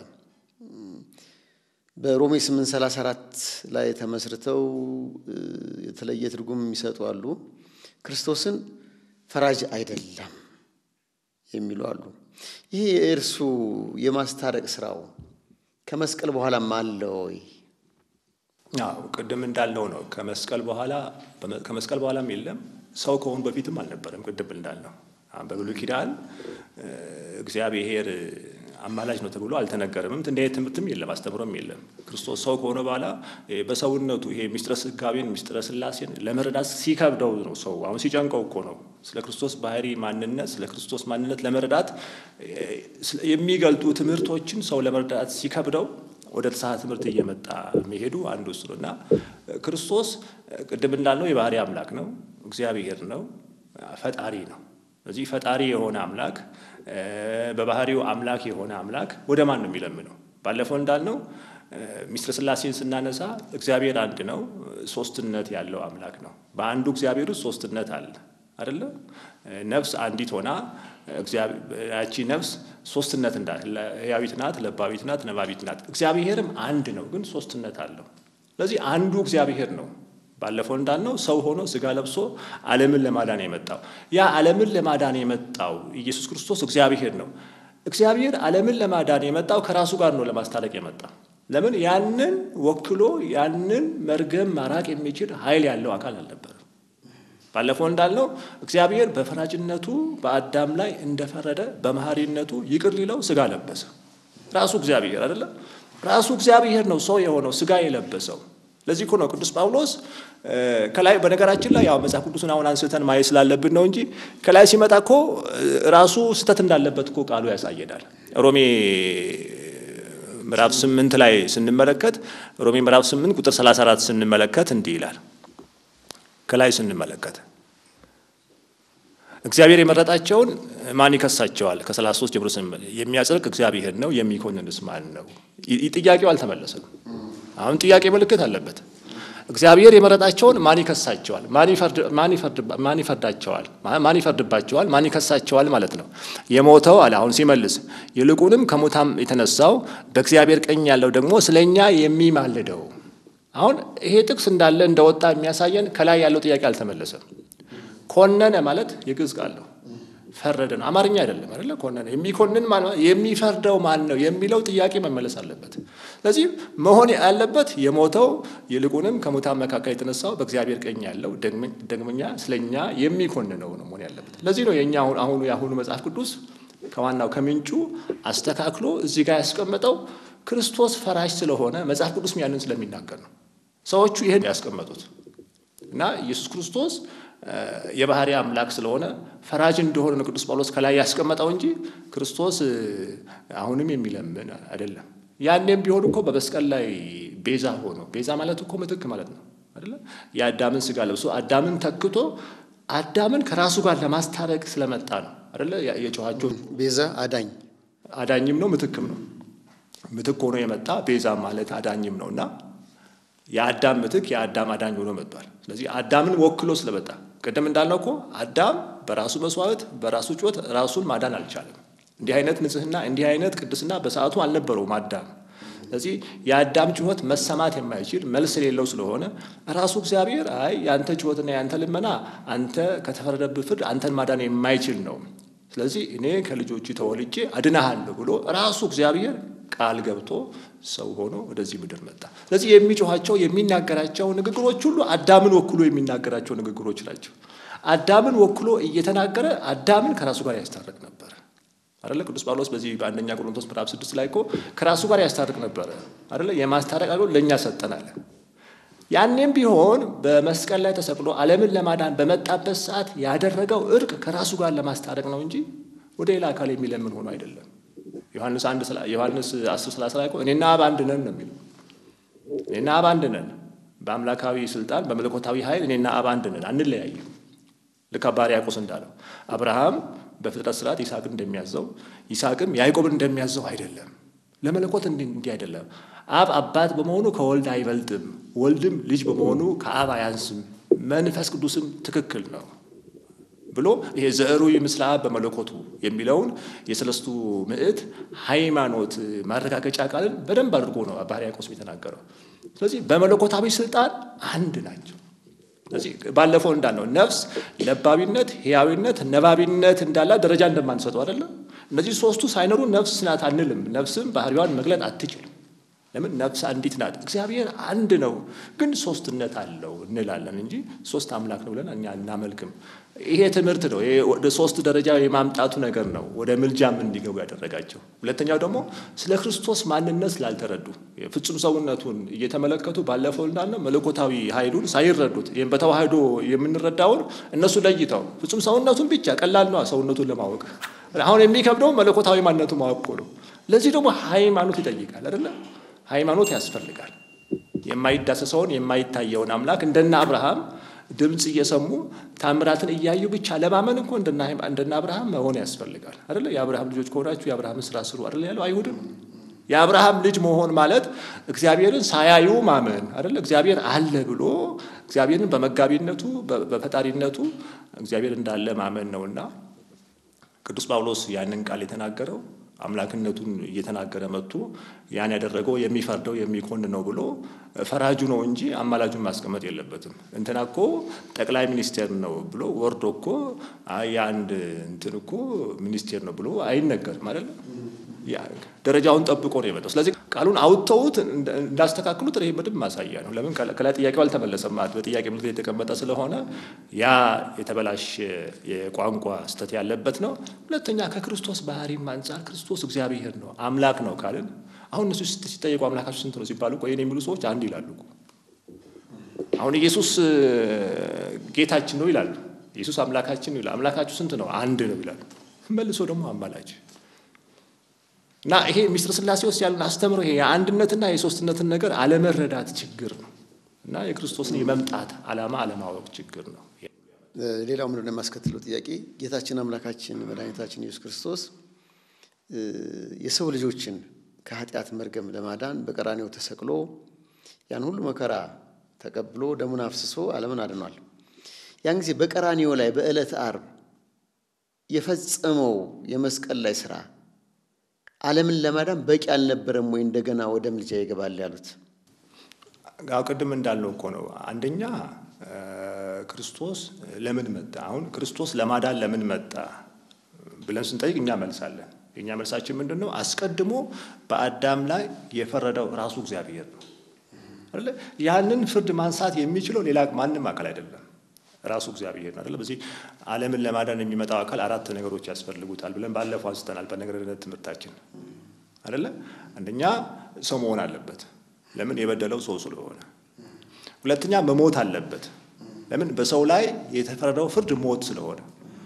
በሮሜ 834 ላይ ተመስርተው የተለየ ትርጉም የሚሰጡ አሉ። ክርስቶስን ፈራጅ አይደለም የሚሉ አሉ። ይሄ የእርሱ የማስታረቅ ስራው ከመስቀል በኋላም አለ ወይ? አዎ ቅድም እንዳልነው ነው። ከመስቀል በኋላ ከመስቀል በኋላም የለም ሰው ከሆኑ በፊትም አልነበረም። ቅድም እንዳልነው በብሉይ ኪዳን እግዚአብሔር አማላጅ ነው ተብሎ አልተነገረምም። እንዲህ አይነት ትምህርትም የለም፣ አስተምሮም የለም። ክርስቶስ ሰው ከሆነ በኋላ በሰውነቱ ይሄ ሚስጥረ ስጋቤን ሚስጥረ ስላሴን ለመረዳት ሲከብደው ነው ሰው አሁን ሲጨንቀው እኮ ነው ስለ ክርስቶስ ባህሪ ማንነት፣ ስለ ክርስቶስ ማንነት ለመረዳት የሚገልጡ ትምህርቶችን ሰው ለመረዳት ሲከብደው ወደ ተሳሳተ ትምህርት እየመጣ መሄዱ አንዱ እሱ ነው እና ክርስቶስ ቅድም እንዳልነው የባህሪ አምላክ ነው፣ እግዚአብሔር ነው፣ ፈጣሪ ነው። ስለዚህ ፈጣሪ የሆነ አምላክ በባህሪው አምላክ የሆነ አምላክ ወደ ማን ነው የሚለምነው? ባለፈው እንዳልነው ሚስጥረ ስላሴን ስናነሳ እግዚአብሔር አንድ ነው፣ ሶስትነት ያለው አምላክ ነው። በአንዱ እግዚአብሔር ውስጥ ሶስትነት አለ አይደለ? ነፍስ አንዲት ሆና ያቺ ነፍስ ሶስትነት እንዳለ ሕያዊት ናት፣ ለባዊት ናት፣ ነባቢት ናት። እግዚአብሔርም አንድ ነው፣ ግን ሶስትነት አለው። ስለዚህ አንዱ እግዚአብሔር ነው። ባለፈው እንዳልነው ሰው ሆኖ ስጋ ለብሶ ዓለምን ለማዳን የመጣው ያ ዓለምን ለማዳን የመጣው ኢየሱስ ክርስቶስ እግዚአብሔር ነው። እግዚአብሔር ዓለምን ለማዳን የመጣው ከራሱ ጋር ነው ለማስታረቅ የመጣ ለምን ያንን ወክሎ ያንን መርገም ማራቅ የሚችል ኃይል ያለው አካል አልነበረም። ባለፈው እንዳልነው እግዚአብሔር በፈራጅነቱ በአዳም ላይ እንደፈረደ በመሐሪነቱ ይቅር ሊለው ስጋ ለበሰ። ራሱ እግዚአብሔር አይደለም፣ ራሱ እግዚአብሔር ነው ሰው የሆነው ስጋ የለበሰው። ለዚህ እኮ ነው ቅዱስ ጳውሎስ ከላይ በነገራችን ላይ ያው መጽሐፍ ቅዱስን አሁን አንስተን ማየት ስላለብን ነው እንጂ ከላይ ሲመጣ እኮ ራሱ ስህተት እንዳለበት እኮ ቃሉ ያሳየናል። ሮሜ ምዕራፍ ስምንት ላይ ስንመለከት ሮሜ ምዕራፍ ስምንት ቁጥር 34 ስንመለከት እንዲህ ይላል። ከላይ ስንመለከት እግዚአብሔር የመረጣቸውን ማን ይከሳቸዋል? ከ33 ጀምሮ የሚያጸድቅ እግዚአብሔር ነው፣ የሚኮንንስ ማን ነው? ጥያቄው አልተመለሰም። አሁን ጥያቄ ምልክት አለበት። እግዚአብሔር የመረጣቸውን ማን ይከሳቸዋል? ማን ይፈርዳቸዋል? ማን ይፈርድባቸዋል? ማን ይከሳቸዋል ማለት ነው። የሞተው አለ አሁን ሲመልስ፣ ይልቁንም ከሙታን የተነሳው በእግዚአብሔር ቀኝ ያለው ደግሞ ስለኛ የሚማልደው አሁን ይሄ ጥቅስ እንዳለ እንደወጣ የሚያሳየን ከላይ ያለው ጥያቄ አልተመለሰም። ኮነነ ማለት የግዕዝ ቃል ነው። ፈረደ ነው፣ አማርኛ አይደለም አይደለ? ኮነነ የሚኮንን ማለት የሚፈርደው ማን ነው የሚለው ጥያቄ መመለስ አለበት። ስለዚህ መሆን ያለበት የሞተው ይልቁንም ከሙታን መካከል የተነሳው በእግዚአብሔር ቀኝ ያለው ደግመኛ ስለኛ የሚኮንነው ነው መሆን ያለበት። ለዚህ ነው የእኛ አሁኑ የአሁኑ መጽሐፍ ቅዱስ ከዋናው ከምንጩ አስተካክሎ እዚህ ጋር ያስቀመጠው ክርስቶስ ፈራጅ ስለሆነ መጽሐፍ ቅዱስም ያንን ስለሚናገር ነው ሰዎቹ ይህን ያስቀመጡት እና ኢየሱስ ክርስቶስ የባህሪ አምላክ ስለሆነ ፈራጅ እንደሆነ ነው ቅዱስ ጳውሎስ ከላይ ያስቀመጠው እንጂ ክርስቶስ አሁንም የሚለምን አይደለም። ያኔም ቢሆን እኮ በመስቀል ላይ ቤዛ ሆኖ ቤዛ ማለት እኮ ምትክ ማለት ነው አይደለ? የአዳምን ስጋ ለብሶ አዳምን ተክቶ አዳምን ከራሱ ጋር ለማስታረቅ ስለመጣ ነው አይደለ? የጨዋቸው ቤዛ አዳኝ አዳኝም ነው ምትክም ነው። ምትክ ሆኖ የመጣ ቤዛ ማለት አዳኝም ነው እና የአዳም ምትክ የአዳም አዳኝ ሆኖ መጥቷል። ስለዚህ አዳምን ወክሎ ስለመጣ ቅድም እንዳልነው እኮ አዳም በራሱ መስዋዕት በራሱ ጩኸት ራሱን ማዳን አልቻለም። እንዲህ አይነት ንጽሕና እንዲህ አይነት ቅድስና በሰዓቱ አልነበረውም አዳም። ስለዚህ የአዳም ጩኸት መሰማት የማይችል መልስ የሌለው ስለሆነ ራሱ እግዚአብሔር አይ የአንተ ጩኸትና የአንተ ልመና አንተ ከተፈረደብህ ፍርድ አንተን ማዳን የማይችል ነው። ስለዚህ እኔ ከልጆቹ ተወልጄ አድናሃለሁ ብሎ ራሱ እግዚአብሔር ቃል ገብቶ ሰው ሆኖ ወደዚህ ምድር መጣ። ስለዚህ የሚጮኋቸው የሚናገራቸው ንግግሮች ሁሉ አዳምን ወክሎ የሚናገራቸው ንግግሮች ናቸው። አዳምን ወክሎ እየተናገረ አዳምን ከራሱ ጋር ያስታርቅ ነበር አደለ? ቅዱስ ጳውሎስ በዚህ በአንደኛ ቆሮንቶስ ምዕራፍ ስድስት ላይ እኮ ከራሱ ጋር ያስታርቅ ነበረ አደለ? የማስታረቅ አገልግሎት ለእኛ ሰጠናል። ያኔም ቢሆን በመስቀል ላይ ተሰቅሎ ዓለምን ለማዳን በመጣበት ሰዓት ያደረገው እርቅ ከራሱ ጋር ለማስታረቅ ነው እንጂ ወደ ሌላ አካል የሚለምን ሆኖ አይደለም። ዮሐንስ አንድ ዮሐንስ አስር ሰላሳ ላይ እኮ እኔና አብ አንድ ነን ነው የሚለው። እኔና አብ አንድ ነን፣ በአምላካዊ ስልጣን በመለኮታዊ ኃይል እኔና አብ አንድ ነን፣ አንለያይም። ልክ አባ ሕርያቆስ እንዳለው አብርሃም በፍጥረት ስርዓት ይስሐቅን እንደሚያዘው ይስሐቅም ያዕቆብን እንደሚያዘው አይደለም። ለመለኮት እንዲህ አይደለም። አብ አባት በመሆኑ ከወልድ አይበልጥም፣ ወልድም ልጅ በመሆኑ ከአብ አያንስም፣ መንፈስ ቅዱስም ትክክል ነው ብሎ ይሄ ዘዕሩ ምስለ አብ በመለኮቱ የሚለውን የሰለስቱ ምዕት ሃይማኖት ማረጋገጫ ቃልን በደንብ አድርጎ ነው አባ ሕርያቆስ የተናገረው። ስለዚህ በመለኮታዊ ስልጣን አንድ ናቸው። ስለዚህ ባለፈው እንዳልነው ነፍስ ለባቢነት፣ ሕያዊነት፣ ነባቢነት እንዳላ ደረጃ እንደማንሰጠው አይደለም። እነዚህ ሶስቱ ሳይኖሩ ነፍስ ናት አንልም። ነፍስም ባህሪዋን መግለጥ አትችልም። ለምን ነፍስ አንዲት ናት። እግዚአብሔር አንድ ነው፣ ግን ሶስትነት አለው እንላለን እንጂ ሶስት አምላክ ነው ብለን እኛ እናመልክም። ይሄ ትምህርት ነው። ይሄ ወደ ሶስት ደረጃ የማምጣቱ ነገር ነው ወደ ምልጃም እንዲገቡ ያደረጋቸው። ሁለተኛው ደግሞ ስለ ክርስቶስ ማንነት ስላልተረዱ ፍጹም ሰውነቱን እየተመለከቱ ባለፈው እንዳልነው መለኮታዊ ኃይሉን ሳይረዱት ይህም በተዋህዶ የምንረዳውን እነሱ ለይተው ፍጹም ሰውነቱን ብቻ ቀላል ነው ሰውነቱን ለማወቅ አሁን የሚከብደው መለኮታዊ ማንነቱ ማወቅ ነው። ለዚህ ደግሞ ሃይማኖት ይጠይቃል አይደለ? ሃይማኖት ያስፈልጋል። የማይዳሰሰውን የማይታየውን አምላክ እንደነ አብርሃም ድምፅ እየሰሙ ታምራትን እያዩ ብቻ ለማመን እኮ እንደነ አብርሃም መሆን ያስፈልጋል አይደለ? የአብርሃም ልጆች ከሆናችሁ የአብርሃምን ስራ ስሩ አይደለ ያለው አይሁድም። የአብርሃም ልጅ መሆን ማለት እግዚአብሔርን ሳያዩ ማመን አይደለ? እግዚአብሔር አለ ብሎ እግዚአብሔርን በመጋቢነቱ በፈጣሪነቱ እግዚአብሔር እንዳለ ማመን ነውና ቅዱስ ጳውሎስ ያንን ቃል የተናገረው አምላክነቱን እየተናገረ መጥቶ ያን ያደረገው የሚፈርደው የሚኮን ነው ብሎ ፈራጁ ነው እንጂ አማላጁን ማስቀመጥ የለበትም። እንትና እኮ ጠቅላይ ሚኒስቴር ነው ብሎ ወርዶ እኮ የአንድ እንትን እኮ ሚኒስቴር ነው ብሎ አይነገርም አይደለም። ደረጃውን ጠብቆ ነው የመጣው። ስለዚህ ቃሉን አውጥተውት እንዳስተካክሉት ይህ በደንብ ማሳያ ነው። ለምን ከላይ ጥያቄው አልተመለሰም ማለት በጥያቄ ምልክት የተቀመጠ ስለሆነ ያ የተበላሸ የቋንቋ ስህተት ያለበት ነው። ሁለተኛ ከክርስቶስ ባህሪም አንጻር ክርስቶስ እግዚአብሔር ነው አምላክ ነው ካልን አሁን እነሱ ሲጠየቁ አምላካችሁ ስንት ነው ሲባሉ ቆይ የሚሉ ሰዎች አንድ ይላሉ። አሁን ኢየሱስ ጌታችን ነው ይላሉ። ኢየሱስ አምላካችን ነው ይላሉ። አምላካችሁ ስንት ነው? አንድ ነው ይላሉ። መልሶ ደግሞ አማላጅ እና ይሄ ሚስጥረ ሥላሴ ውስጥ ያለን አስተምሮ ይሄ የአንድነትና የሶስትነትን ነገር አለመረዳት ችግር ነው እና የክርስቶስን የመምጣት ዓላማ አለማወቅ ችግር ነው። ሌላው ምንድን ነው የሚያስከትለው ጥያቄ ጌታችን አምላካችን መድኃኒታችን ኢየሱስ ክርስቶስ የሰው ልጆችን ከኃጢአት መርገም ለማዳን በቀራኔው ተሰቅሎ ያን ሁሉ መከራ ተቀብሎ ደሙን አፍስሶ ዓለምን አድኗል። ያን ጊዜ በቀራኔው ላይ በዕለት ዓርብ የፈጸመው የመስቀል ላይ ስራ ዓለምን ለማዳን በቂ አልነበረም ወይ? እንደገና ወደ ምልጃ ይገባል ያሉት አዎ ቅድም እንዳልነው እኮ ነው። አንደኛ ክርስቶስ ለምን መጣ? አሁን ክርስቶስ ለማዳን ለምን መጣ ብለን ስንጠይቅ እኛ መልሳለን። የእኛ መልሳችን ምንድን ነው? አስቀድሞ በአዳም ላይ የፈረደው ራሱ እግዚአብሔር ነው አይደለ? ያንን ፍርድ ማንሳት የሚችለው ሌላ ማንም አካል አይደለም፣ ራሱ እግዚአብሔር ነው አይደለ? በዚህ ዓለምን ለማዳን የሚመጣው አካል አራት ነገሮች ያስፈልጉታል ብለን ባለፈው አንስተናል በነገረ ድነት ትምህርታችን አይደለ? አንደኛ ሰው መሆን አለበት። ለምን? የበደለው ሰው ስለሆነ። ሁለተኛ መሞት አለበት። ለምን? በሰው ላይ የተፈረደው ፍርድ ሞት ስለሆነ።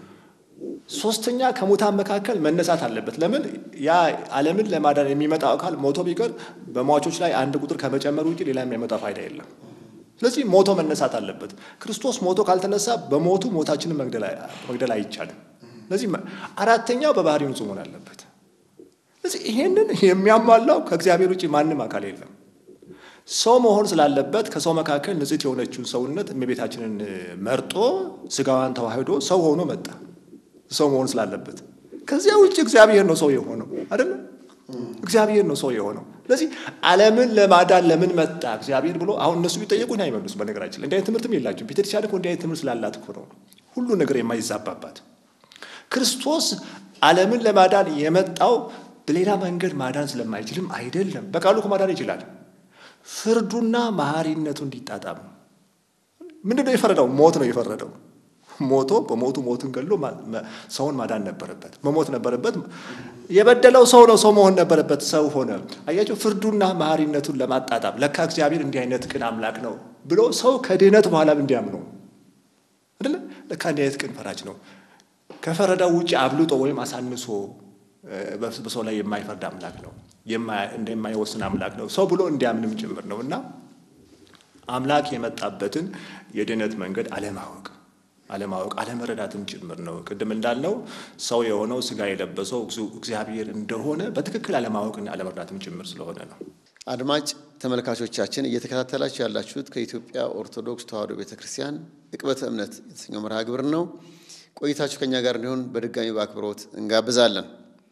ሶስተኛ ከሙታን መካከል መነሳት አለበት። ለምን? ያ ዓለምን ለማዳን የሚመጣው አካል ሞቶ ቢቀር በሟቾች ላይ አንድ ቁጥር ከመጨመር ውጭ ሌላ የሚያመጣው ፋይዳ የለም። ስለዚህ ሞቶ መነሳት አለበት። ክርስቶስ ሞቶ ካልተነሳ በሞቱ ሞታችንን መግደል አይቻልም። ስለዚህ አራተኛው በባህሪው ንጹሕ መሆን አለበት። ስለዚህ ይሄንን የሚያሟላው ከእግዚአብሔር ውጭ ማንም አካል የለም። ሰው መሆን ስላለበት ከሰው መካከል ንጽሕት የሆነችውን ሰውነት እመቤታችንን መርጦ ስጋዋን ተዋህዶ ሰው ሆኖ መጣ። ሰው መሆን ስላለበት ከዚያ ውጭ እግዚአብሔር ነው ሰው የሆነው አይደለም። እግዚአብሔር ነው ሰው የሆነው። ስለዚህ ዓለምን ለማዳን ለምን መጣ እግዚአብሔር ብሎ አሁን እነሱ ቢጠየቁን አይመልሱ። በነገራችን ላይ እንዲህ አይነት ትምህርትም የላቸው። ቤተክርስቲያን እኮ እንዲህ አይነት ትምህርት ስላላት እኮ ነው ሁሉ ነገር የማይዛባባት። ክርስቶስ ዓለምን ለማዳን የመጣው በሌላ መንገድ ማዳን ስለማይችልም አይደለም። በቃሉ እኮ ማዳን ይችላል። ፍርዱና መሐሪነቱ እንዲጣጣም ምንድን ነው የፈረደው? ሞት ነው የፈረደው። ሞቶ በሞቱ ሞትን ገሎ ሰውን ማዳን ነበረበት፣ መሞት ነበረበት። የበደለው ሰው ነው፣ ሰው መሆን ነበረበት፣ ሰው ሆነ። አያቸው ፍርዱና መሐሪነቱን ለማጣጣም ለካ እግዚአብሔር እንዲህ አይነት ቅን አምላክ ነው ብሎ ሰው ከድህነት በኋላም እንዲያምነው አይደለ? ለካ እንዲህ አይነት ቅን ፈራጅ ነው። ከፈረዳው ውጭ አብልጦ ወይም አሳንሶ በሰው ላይ የማይፈርድ አምላክ ነው፣ እንደማይወስን አምላክ ነው ሰው ብሎ እንዲያምንም ጭምር ነው እና አምላክ የመጣበትን የድህነት መንገድ አለማወቅ አለማወቅ አለመረዳትም ጭምር ነው። ቅድም እንዳልነው ሰው የሆነው ስጋ የለበሰው እግዚአብሔር እንደሆነ በትክክል አለማወቅና አለመረዳትም ጭምር ስለሆነ ነው። አድማጭ ተመልካቾቻችን እየተከታተላችሁ ያላችሁት ከኢትዮጵያ ኦርቶዶክስ ተዋሕዶ ቤተ ክርስቲያን ዕቅበተ እምነት የተሰኘው መርሃ ግብር ነው። ቆይታችሁ ከእኛ ጋር እንዲሆን በድጋሚ በአክብሮት እንጋብዛለን።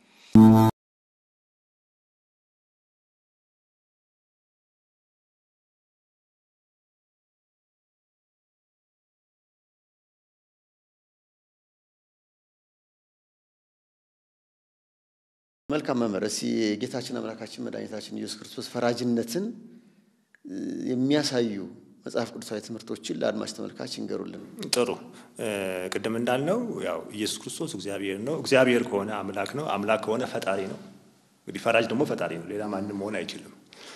መልካም መምህር፣ እስኪ የጌታችን አምላካችን መድኃኒታችን ኢየሱስ ክርስቶስ ፈራጅነትን የሚያሳዩ መጽሐፍ ቅዱሳዊ ትምህርቶችን ለአድማጭ ተመልካች ይንገሩልን። ጥሩ። ቅድም እንዳልነው ያው ኢየሱስ ክርስቶስ እግዚአብሔር ነው። እግዚአብሔር ከሆነ አምላክ ነው። አምላክ ከሆነ ፈጣሪ ነው። እንግዲህ ፈራጅ ደግሞ ፈጣሪ ነው። ሌላ ማንም መሆን አይችልም።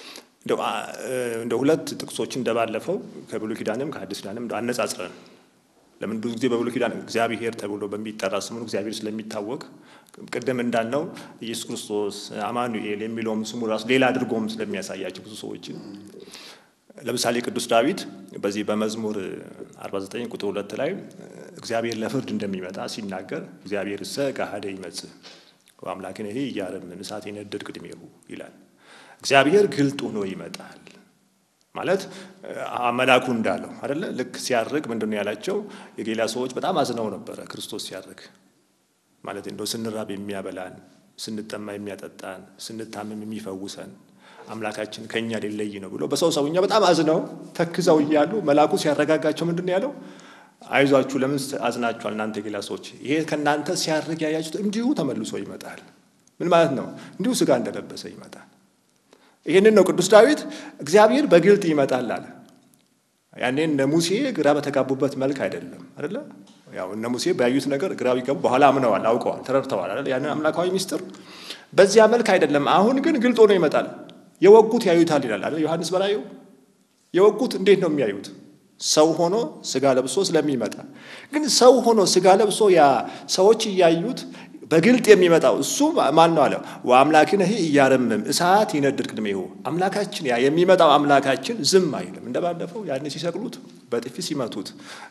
እንደ ሁለት ጥቅሶችን እንደባለፈው ከብሉይ ኪዳንም ከአዲስ ኪዳንም አነጻጽረን ለምን ብዙ ጊዜ በብሉይ ኪዳን እግዚአብሔር ተብሎ በሚጠራ ስሙን እግዚአብሔር ስለሚታወቅ ቅድም እንዳልነው ኢየሱስ ክርስቶስ አማኑኤል የሚለውም ስሙ ራሱ ሌላ አድርጎም ስለሚያሳያቸው ብዙ ሰዎችን ለምሳሌ ቅዱስ ዳዊት በዚህ በመዝሙር 49 ቁጥር ሁለት ላይ እግዚአብሔር ለፍርድ እንደሚመጣ ሲናገር እግዚአብሔር እሰ ገሃደ ይመጽእ ወአምላክነ ይሄ እያረምን እሳት የነደድ ቅድሜሁ ይላል። እግዚአብሔር ግልጥ ሆኖ ይመጣል ማለት መላኩ እንዳለው አደለ። ልክ ሲያርግ ምንድን ነው ያላቸው? የጌላ ሰዎች በጣም አዝነው ነበረ ክርስቶስ ሲያርግ ማለት እንደው ስንራብ የሚያበላን፣ ስንጠማ የሚያጠጣን፣ ስንታመም የሚፈውሰን አምላካችን ከእኛ ሊለይ ነው ብሎ በሰው ሰውኛ በጣም አዝነው ተክዘው እያሉ መልአኩ ሲያረጋጋቸው ምንድን ነው ያለው? አይዟችሁ፣ ለምን አዝናችኋል እናንተ የጌላ ሰዎች? ይሄ ከእናንተ ሲያርግ ያያችሁት እንዲሁ ተመልሶ ይመጣል። ምን ማለት ነው? እንዲሁ ስጋ እንደለበሰ ይመጣል። ይህንን ነው ቅዱስ ዳዊት እግዚአብሔር በግልጥ ይመጣል አለ። ያኔ እነ ሙሴ ግራ በተጋቡበት መልክ አይደለም አይደለ? ያው እነ ሙሴ ባዩት ነገር ግራ ቢገቡ በኋላ አምነዋል፣ አውቀዋል፣ ተረድተዋል አይደል? ያንን አምላካዊ ሚስጥር በዚያ መልክ አይደለም። አሁን ግን ግልጥ ሆኖ ይመጣል። የወጉት ያዩታል ይላል አይደል ዮሐንስ በራእዩ። የወጉት እንዴት ነው የሚያዩት? ሰው ሆኖ ስጋ ለብሶ ስለሚመጣ። ግን ሰው ሆኖ ስጋ ለብሶ ያ ሰዎች እያዩት በግልጥ የሚመጣው እሱ ማን ነው አለ። ወአምላክነ ኢያረምም እሳት ይነድድ ቅድሜሁ። አምላካችን ያ የሚመጣው አምላካችን ዝም አይልም። እንደባለፈው ያን ሲሰቅሉት፣ በጥፊ ሲመቱት፣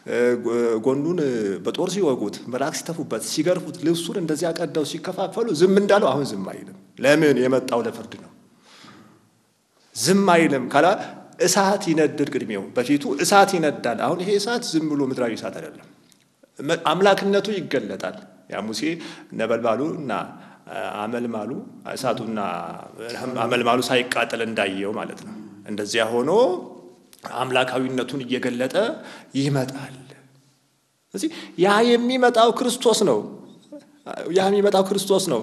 ጎኑን በጦር ሲወጉት፣ ምራቅ ሲተፉበት፣ ሲገርፉት፣ ልብሱን እንደዚያ ቀደው ሲከፋፈሉ ዝም እንዳለው አሁን ዝም አይልም። ለምን? የመጣው ለፍርድ ነው። ዝም አይልም ካላ እሳት ይነድድ ቅድሜው በፊቱ እሳት ይነዳል። አሁን ይሄ እሳት ዝም ብሎ ምድራዊ እሳት አይደለም፣ አምላክነቱ ይገለጣል። ያ ሙሴ ነበልባሉ እና አመልማሉ እሳቱና አመልማሉ ሳይቃጠል እንዳየው ማለት ነው። እንደዚያ ሆኖ አምላካዊነቱን እየገለጠ ይመጣል። ስለዚህ ያ የሚመጣው ክርስቶስ ነው። ያ የሚመጣው ክርስቶስ ነው።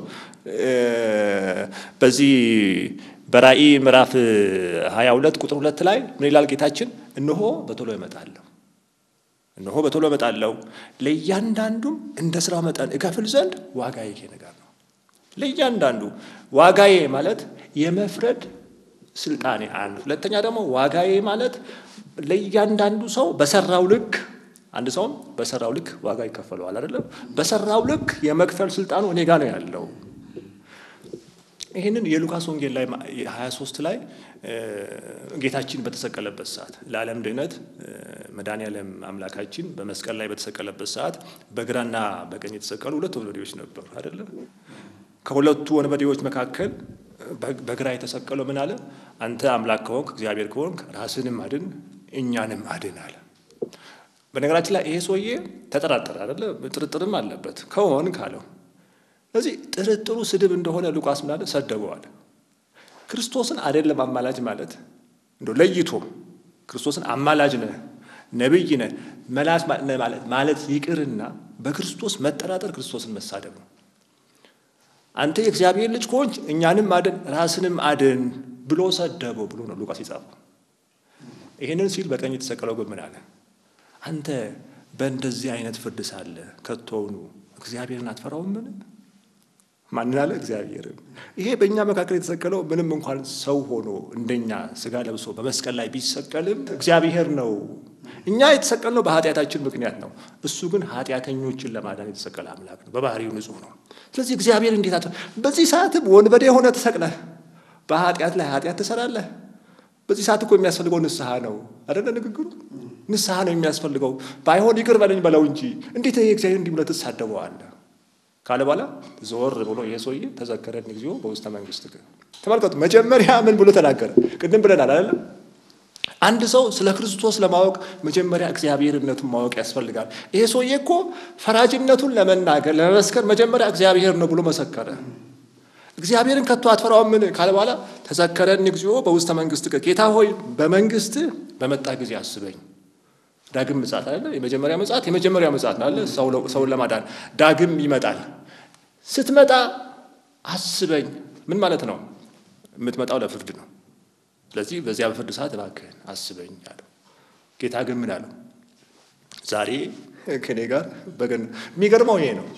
በዚህ በራእይ ምዕራፍ 22 ቁጥር ሁለት ላይ ምን ይላል ጌታችን? እነሆ በቶሎ እመጣለሁ፣ እነሆ በቶሎ እመጣለሁ፣ ለእያንዳንዱም እንደ ስራው መጠን እከፍል ዘንድ ዋጋዬ ከእኔ ጋር ነው። ለእያንዳንዱ ዋጋዬ ማለት የመፍረድ ስልጣኔ አንድ፣ ሁለተኛ ደግሞ ዋጋዬ ማለት ለእያንዳንዱ ሰው በሰራው ልክ አንድ ሰውም በሰራው ልክ ዋጋ ይከፈለዋል አይደለም። በሰራው ልክ የመክፈል ስልጣኑ እኔ ጋር ነው ያለው። ይህንን የሉቃስ ወንጌል ላይ 23 ላይ ጌታችን በተሰቀለበት ሰዓት ለዓለም ድህነት መድኃኔዓለም አምላካችን በመስቀል ላይ በተሰቀለበት ሰዓት በግራና በቀኝ የተሰቀሉ ሁለት ወንበዴዎች ነበሩ አይደለም። ከሁለቱ ወንበዴዎች መካከል በግራ የተሰቀለው ምን አለ? አንተ አምላክ ከሆንክ እግዚአብሔር ከሆንክ ራስንም አድን እኛንም አድን አለ። በነገራችን ላይ ይሄ ሰውዬ ተጠራጠረ አይደለ? ጥርጥርም አለበት ከሆን ካለው። ስለዚህ ጥርጥሩ ስድብ እንደሆነ ሉቃስ ምናለ ሰደበዋል። ክርስቶስን አይደለም አማላጅ ማለት እንደ ለይቶ ክርስቶስን አማላጅ ነህ ነቢይ ነህ መላስ ማለት ማለት ይቅርና በክርስቶስ መጠራጠር ክርስቶስን መሳደብ ነው። አንተ የእግዚአብሔር ልጅ ከሆንች እኛንም አድን ራስንም አድን ብሎ ሰደበው ብሎ ነው ሉቃስ የጻፈው። ይህንን ሲል በቀኝ የተሰቀለው ግን ምን አለ? አንተ በእንደዚህ አይነት ፍርድ ሳለ ከቶውኑ እግዚአብሔርን አትፈራውም? ምን ማንን አለ? እግዚአብሔርን። ይሄ በእኛ መካከል የተሰቀለው ምንም እንኳን ሰው ሆኖ እንደኛ ስጋ ለብሶ በመስቀል ላይ ቢሰቀልም እግዚአብሔር ነው። እኛ የተሰቀልነው በኃጢአታችን ምክንያት ነው። እሱ ግን ኃጢአተኞችን ለማዳን የተሰቀለ አምላክ ነው። በባህሪው ንጹሕ ነው። ስለዚህ እግዚአብሔር እንዴት አት በዚህ ሰዓትም ወንበዴ ሆነ ተሰቅለህ በኃጢአት ላይ ኃጢአት ትሰራለህ። በዚህ ሰዓት እኮ የሚያስፈልገው ንስሐ ነው አይደለ? ንግግሩ ንስሐ ነው የሚያስፈልገው። ባይሆን ይቅር በለኝ በለው እንጂ እንዴት ይሄ እግዚአብሔር እንዲህ ብለህ ትሳደበዋለህ ካለ በኋላ ዞር ብሎ ይሄ ሰውዬ ተዘከረን ጊዜው በውስተ መንግስት ግን ተመልከቱ። መጀመሪያ ምን ብሎ ተናገረ? ቅድም ብለናል አይደለም? አንድ ሰው ስለ ክርስቶስ ለማወቅ መጀመሪያ እግዚአብሔርነቱን ማወቅ ያስፈልጋል። ይሄ ሰውዬ እኮ ፈራጅነቱን ለመናገር ለመመስከር መጀመሪያ እግዚአብሔር ነው ብሎ መሰከረ። እግዚአብሔርን ከቶ አትፈራውም ምን ካለ በኋላ ተዘከረን እግዚኦ በውስተ መንግስት ጌታ ሆይ በመንግስት በመጣ ጊዜ አስበኝ። ዳግም ምጽአት አለ። የመጀመሪያ ምጽአት የመጀመሪያ ምጽአት ነው አለ ሰውን ለማዳን ዳግም ይመጣል። ስትመጣ አስበኝ። ምን ማለት ነው? የምትመጣው ለፍርድ ነው። ስለዚህ በዚያ በፍርድ ሰዓት እባክህን አስበኝ አለው። ጌታ ግን ምን አለው? ዛሬ ከኔ ጋር በገን የሚገርመው ይሄ ነው።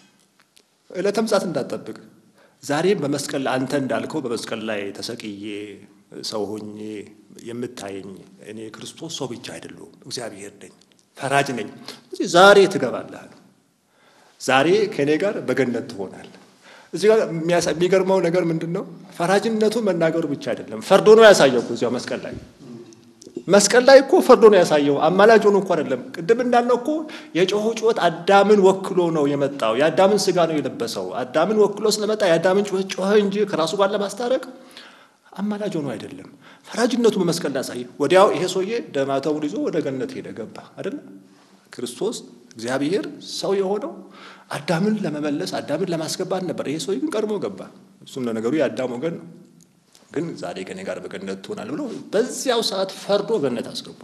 ዕለተ ምጽአት እንዳትጠብቅ ዛሬም በመስቀል አንተ እንዳልከው በመስቀል ላይ ተሰቅዬ ሰው ሆኜ የምታየኝ እኔ ክርስቶስ ሰው ብቻ አይደለሁም፣ እግዚአብሔር ነኝ፣ ፈራጅ ነኝ። ስለዚህ ዛሬ ትገባለህ። ዛሬ ከእኔ ጋር በገነት ትሆናለህ። እዚህ ጋር የሚገርመው ነገር ምንድን ነው? ፈራጅነቱን መናገሩ ብቻ አይደለም፣ ፈርዶ ነው ያሳየው እኮ እዚያው መስቀል ላይ መስቀል ላይ እኮ ፈርዶ ነው ያሳየው። አማላጅ ሆኖ እኮ አይደለም። ቅድም እንዳልነው እኮ የጮኸ ጩኸት አዳምን ወክሎ ነው የመጣው። የአዳምን ስጋ ነው የለበሰው። አዳምን ወክሎ ስለመጣ የአዳምን ጩኸት ጮኸ እንጂ ከራሱ ጋር ለማስታረቅ አማላጅ ሆኖ አይደለም። ፈራጅነቱ በመስቀል ላይ ያሳየ። ወዲያው ይሄ ሰውዬ ደማተሙን ይዞ ወደ ገነት ሄደ ገባ አይደለም። ክርስቶስ እግዚአብሔር ሰው የሆነው አዳምን ለመመለስ አዳምን ለማስገባት ነበር። ይሄ ሰውዬ ግን ቀድሞ ገባ። እሱም ለነገሩ የአዳም ወገን ነው። ግን ዛሬ ከኔ ጋር በገነት ትሆናል ብሎ በዚያው ሰዓት ፈርዶ ገነት አስገባ።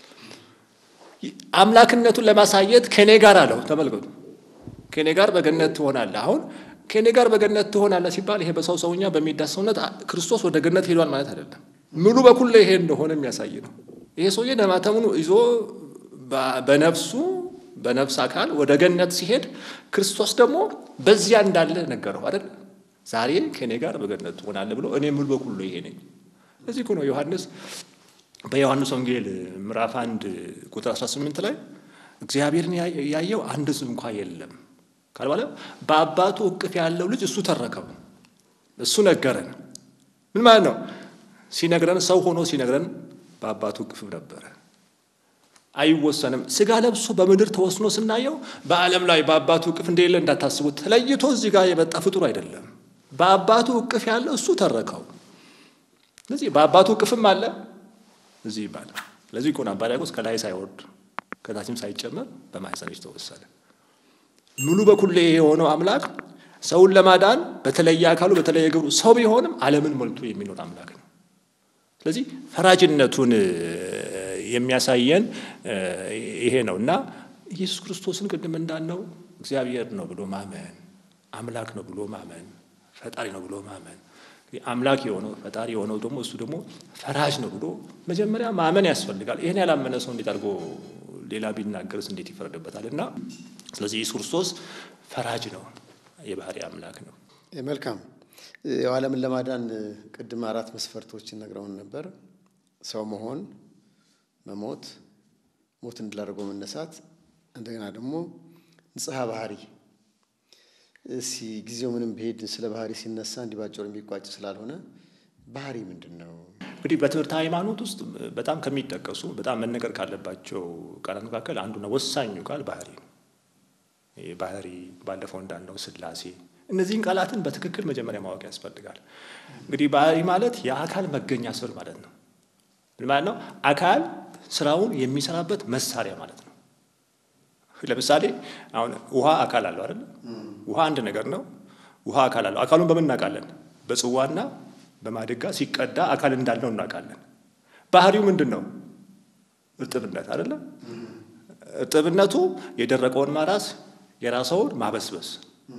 አምላክነቱን ለማሳየት ከኔ ጋር አለው። ተመልከቱ፣ ከኔ ጋር በገነት ትሆናለህ። አሁን ከኔ ጋር በገነት ትሆናለህ ሲባል ይሄ በሰው ሰውኛ በሚዳስ ሰውነት ክርስቶስ ወደ ገነት ሄዷል ማለት አይደለም። ሙሉ በኩል ይሄ እንደሆነ የሚያሳይ ነው። ይሄ ሰውዬ ደማተሙን ይዞ በነፍሱ በነፍስ አካል ወደ ገነት ሲሄድ ክርስቶስ ደግሞ በዚያ እንዳለ ነገረው አይደል? ዛሬ ከእኔ ጋር በገነት ትሆናለህ ብሎ እኔ ሙሉ በኩል ይሄ ነኝ። እዚህ እኮ ነው ዮሐንስ በዮሐንስ ወንጌል ምዕራፍ አንድ ቁጥር 18 ላይ እግዚአብሔርን ያየው አንድ እንኳ የለም ካል በኋላ በአባቱ እቅፍ ያለው ልጅ እሱ ተረከው እሱ ነገረን። ምን ማለት ነው? ሲነግረን ሰው ሆኖ ሲነግረን በአባቱ እቅፍ ነበረ። አይወሰንም። ስጋ ለብሶ በምድር ተወስኖ ስናየው በዓለም ላይ በአባቱ እቅፍ እንደሌለ እንዳታስቡት። ተለይቶ እዚህ ጋር የመጣ ፍጡር አይደለም። በአባቱ እቅፍ ያለው እሱ ተረከው። ስለዚህ በአባቱ እቅፍም አለ እዚህ ይባላል። ለዚህ እኮ ነው አባ ሕርያቆስ ከላይ ሳይወርድ ከታችም ሳይጨመር በማኅፀንሽ ተወሰነ። ሙሉ በኩል የሆነው አምላክ ሰውን ለማዳን በተለየ አካሉ በተለየ ግብሩ ሰው ቢሆንም ዓለምን ሞልቶ የሚኖር አምላክ ነው። ስለዚህ ፈራጅነቱን የሚያሳየን ይሄ ነው እና ኢየሱስ ክርስቶስን ቅድም እንዳልነው እግዚአብሔር ነው ብሎ ማመን፣ አምላክ ነው ብሎ ማመን፣ ፈጣሪ ነው ብሎ ማመን አምላክ የሆነው ፈጣሪ የሆነው ደግሞ እሱ ደግሞ ፈራጅ ነው ብሎ መጀመሪያ ማመን ያስፈልጋል። ይህን ያላመነ ሰው እንዴት አድርጎ ሌላ ቢናገርስ እንዴት ይፈረድበታል? እና ስለዚህ ኢየሱስ ክርስቶስ ፈራጅ ነው፣ የባህሪ አምላክ ነው። መልካም ያው ዓለምን ለማዳን ቅድም አራት መስፈርቶችን ነግረውን ነበር። ሰው መሆን፣ መሞት፣ ሞት እንድላደርገው መነሳት፣ እንደገና ደግሞ ንጽሐ ባህሪ እስኪ ጊዜው ምንም ብሄድ ስለ ባህሪ ሲነሳ እንዲባጭሩ የሚቋጭ ስላልሆነ ባህሪ ምንድን ነው? እንግዲህ በትምህርት ሃይማኖት ውስጥ በጣም ከሚጠቀሱ በጣም መነገር ካለባቸው ቃላት መካከል አንዱና ወሳኙ ቃል ባህሪ ነው። ባህሪ ባለፈው እንዳልነው ሥላሴ፣ እነዚህን ቃላትን በትክክል መጀመሪያ ማወቅ ያስፈልጋል። እንግዲህ ባህሪ ማለት የአካል መገኛ ስር ማለት ነው። ምን ማለት ነው? አካል ስራውን የሚሰራበት መሳሪያ ማለት ነው። ለምሳሌ አሁን ውሃ አካል አለው አይደል? ውሃ አንድ ነገር ነው። ውሃ አካል አለው። አካሉን በምን እናውቃለን? በጽዋና በማድጋ ሲቀዳ አካል እንዳለው እናውቃለን። ባህሪው ምንድን ነው? እርጥብነት አይደለም? እርጥብነቱ የደረቀውን ማራስ፣ የራሰውን ማበስበስ።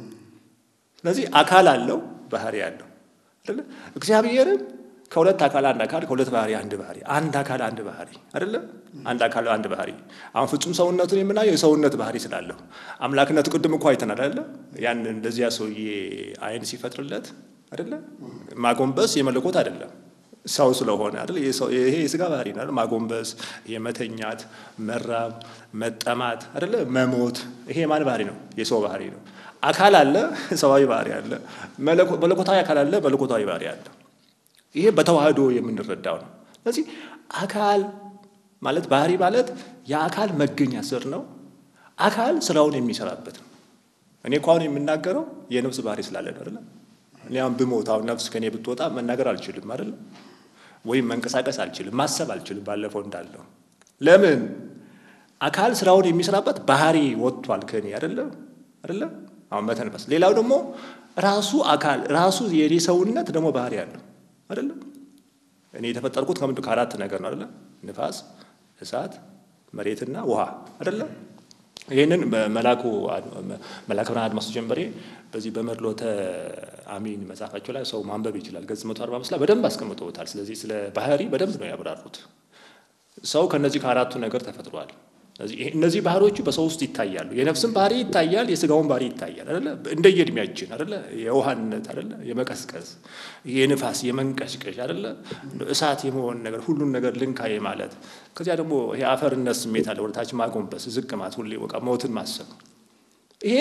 ስለዚህ አካል አለው፣ ባህሪ አለው አይደለ? እግዚአብሔርም ከሁለት አካል አንድ አካል ከሁለት ባህሪ አንድ ባህሪ አንድ አካል አንድ ባህሪ አይደለም። አንድ አካል አንድ ባህሪ። አሁን ፍጹም ሰውነቱን የምናየው የሰውነት ባህሪ ስላለው አምላክነቱ ቅድም እኮ አይተናል አይደለ? ያን እንደዚያ ሰውዬ አይን ሲፈጥርለት አይደለ? ማጎንበስ የመለኮት አይደለም ሰው ስለሆነ አይደለ? ይሄ የስጋ ባህሪ ነው። ማጎንበስ፣ የመተኛት፣ መራብ፣ መጠማት አይደለ? መሞት፣ ይሄ የማን ባህሪ ነው? የሰው ባህሪ ነው። አካል አለ፣ ሰዋዊ ባህሪ አለ። መለኮታዊ አካል አለ፣ መለኮታዊ ባህሪ አለ። ይሄ በተዋህዶ የምንረዳው ነው። ስለዚህ አካል ማለት ባህሪ ማለት የአካል መገኛ ስር ነው። አካል ስራውን የሚሰራበት ነው። እኔ እኮ አሁን የምናገረው የነፍስ ባህሪ ስላለ ነው አይደለም። እኔ አሁን ብሞት አሁን ነፍስ ከኔ ብትወጣ መናገር አልችልም አይደለም፣ ወይም መንቀሳቀስ አልችልም፣ ማሰብ አልችልም። ባለፈው እንዳለው ለምን አካል ስራውን የሚሰራበት ባህሪ ወጥቷል ከኔ አይደለም አይደለም። አሁን መተንፈስ። ሌላው ደግሞ ራሱ አካል ራሱ የኔ ሰውነት ደግሞ ባህሪ አለው አይደለም እኔ የተፈጠርኩት ከምንድን ከአራት ነገር ነው አይደለም ንፋስ እሳት መሬትና ውሃ አይደለም ይህንን መላኩ መላከ ብርሃን አድማሱ ጀንበሬ በዚህ በመድሎተ አሚን መጽሐፋቸው ላይ ሰው ማንበብ ይችላል ገጽ መቶ አርባ አምስት ላይ በደንብ አስቀምጠውታል ስለዚህ ስለ ባህሪ በደንብ ነው ያብራሩት ሰው ከነዚህ ከአራቱ ነገር ተፈጥሯል እነዚህ ባህሪዎቹ በሰው ውስጥ ይታያሉ። የነፍስን ባህሪ ይታያል፣ የስጋውን ባህሪ ይታያል አይደለ? እንደየእድሜያችን አይደለ? የውሃነት አይደለ? የመቀስቀስ የንፋስ የመንቀሽቀሽ አይደለ? እሳት የመሆን ነገር ሁሉን ነገር ልንካዬ ማለት ከዚያ ደግሞ ይሄ አፈርነት ስሜት አለ፣ ወደታች ማጎንበስ፣ ዝቅ ማለት፣ ሁሌ በቃ ሞትን ማሰብ ይሄ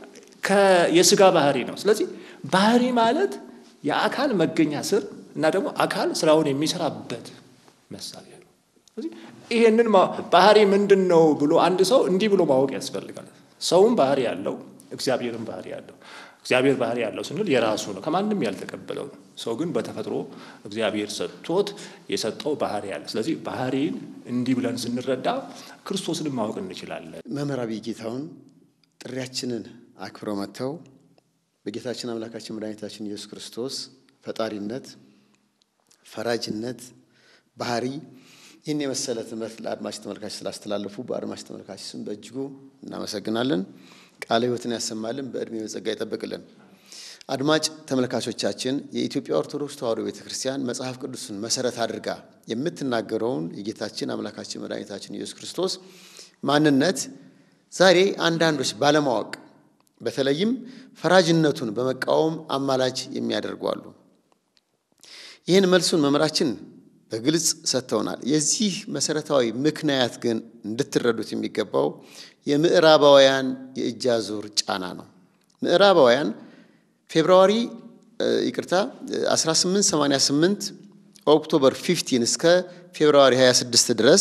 የስጋ ባህሪ ነው። ስለዚህ ባህሪ ማለት የአካል መገኛ ስር እና ደግሞ አካል ስራውን የሚሰራበት መሳሪያ ነው። ስለዚህ ይሄንን ባህሪ ምንድን ነው ብሎ አንድ ሰው እንዲህ ብሎ ማወቅ ያስፈልጋል። ሰውም ባህሪ ያለው እግዚአብሔርም ባህሪ ያለው እግዚአብሔር ባህሪ ያለው ስንል የራሱ ነው፣ ከማንም ያልተቀበለው ነው። ሰው ግን በተፈጥሮ እግዚአብሔር ሰጥቶት የሰጠው ባህሪ ያለ። ስለዚህ ባህሪን እንዲህ ብለን ስንረዳ ክርስቶስንም ማወቅ እንችላለን። መምህር አብይ ጌታሁን ጥሪያችንን አክብረው መጥተው በጌታችን አምላካችን መድኃኒታችን ኢየሱስ ክርስቶስ ፈጣሪነት፣ ፈራጅነት፣ ባህሪ ይህን የመሰለ ትምህርት ለአድማጭ ተመልካች ስላስተላለፉ በአድማጭ ተመልካች ስም በእጅጉ እናመሰግናለን። ቃለ ሕይወትን ያሰማልን፣ በዕድሜ በጸጋ ይጠብቅልን። አድማጭ ተመልካቾቻችን የኢትዮጵያ ኦርቶዶክስ ተዋሕዶ ቤተ ክርስቲያን መጽሐፍ ቅዱስን መሰረት አድርጋ የምትናገረውን የጌታችን አምላካችን መድኃኒታችን ኢየሱስ ክርስቶስ ማንነት ዛሬ አንዳንዶች ባለማወቅ በተለይም ፈራጅነቱን በመቃወም አማላጅ የሚያደርጉ አሉ። ይህን መልሱን መምህራችን በግልጽ ሰጥተውናል። የዚህ መሰረታዊ ምክንያት ግን እንድትረዱት የሚገባው የምዕራባውያን የእጅ አዙር ጫና ነው። ምዕራባውያን ፌብርዋሪ ይቅርታ 1888 ኦክቶበር 15 እስከ ፌብርዋሪ 26 ድረስ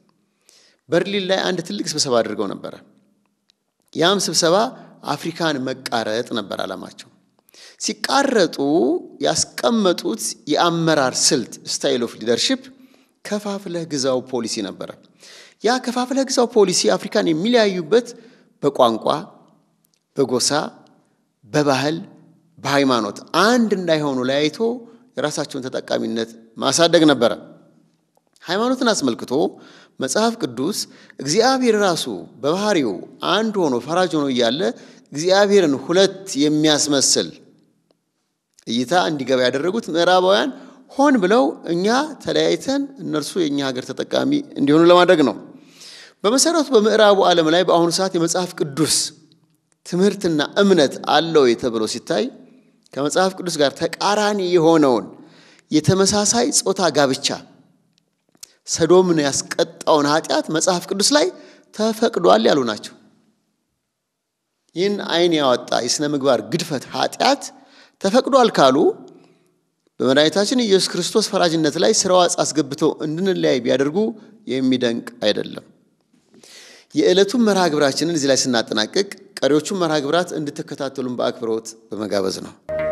በርሊን ላይ አንድ ትልቅ ስብሰባ አድርገው ነበረ። ያም ስብሰባ አፍሪካን መቃረጥ ነበር ዓላማቸው። ሲቃረጡ ያስቀመጡት የአመራር ስልት ስታይል ኦፍ ሊደርሺፕ ከፋፍለህ ግዛው ፖሊሲ ነበረ። ያ ከፋፍለህ ግዛው ፖሊሲ አፍሪካን የሚለያዩበት በቋንቋ፣ በጎሳ፣ በባህል፣ በሃይማኖት አንድ እንዳይሆኑ ለያይቶ የራሳቸውን ተጠቃሚነት ማሳደግ ነበረ። ሃይማኖትን አስመልክቶ መጽሐፍ ቅዱስ እግዚአብሔር ራሱ በባህሪው አንድ ሆኖ ፈራጅ ሆኖ እያለ እግዚአብሔርን ሁለት የሚያስመስል እይታ እንዲገባ ያደረጉት ምዕራባውያን ሆን ብለው እኛ ተለያይተን እነርሱ የእኛ ሀገር ተጠቃሚ እንዲሆኑ ለማድረግ ነው። በመሰረቱ በምዕራቡ ዓለም ላይ በአሁኑ ሰዓት የመጽሐፍ ቅዱስ ትምህርትና እምነት አለው ተብሎ ሲታይ ከመጽሐፍ ቅዱስ ጋር ተቃራኒ የሆነውን የተመሳሳይ ጾታ ጋብቻ ሰዶምን ያስቀጣውን ኃጢአት መጽሐፍ ቅዱስ ላይ ተፈቅዷል ያሉ ናቸው። ይህን ዓይን ያወጣ የሥነ ምግባር ግድፈት ኃጢአት ተፈቅዷል ካሉ በመድኃኒታችን ኢየሱስ ክርስቶስ ፈራጅነት ላይ ስርዋጽ አስገብተው እንድንለያይ ቢያደርጉ የሚደንቅ አይደለም። የዕለቱን መርሃ ግብራችንን እዚህ ላይ ስናጠናቅቅ ቀሪዎቹን መርሃ ግብራት እንድትከታተሉን በአክብሮት በመጋበዝ ነው።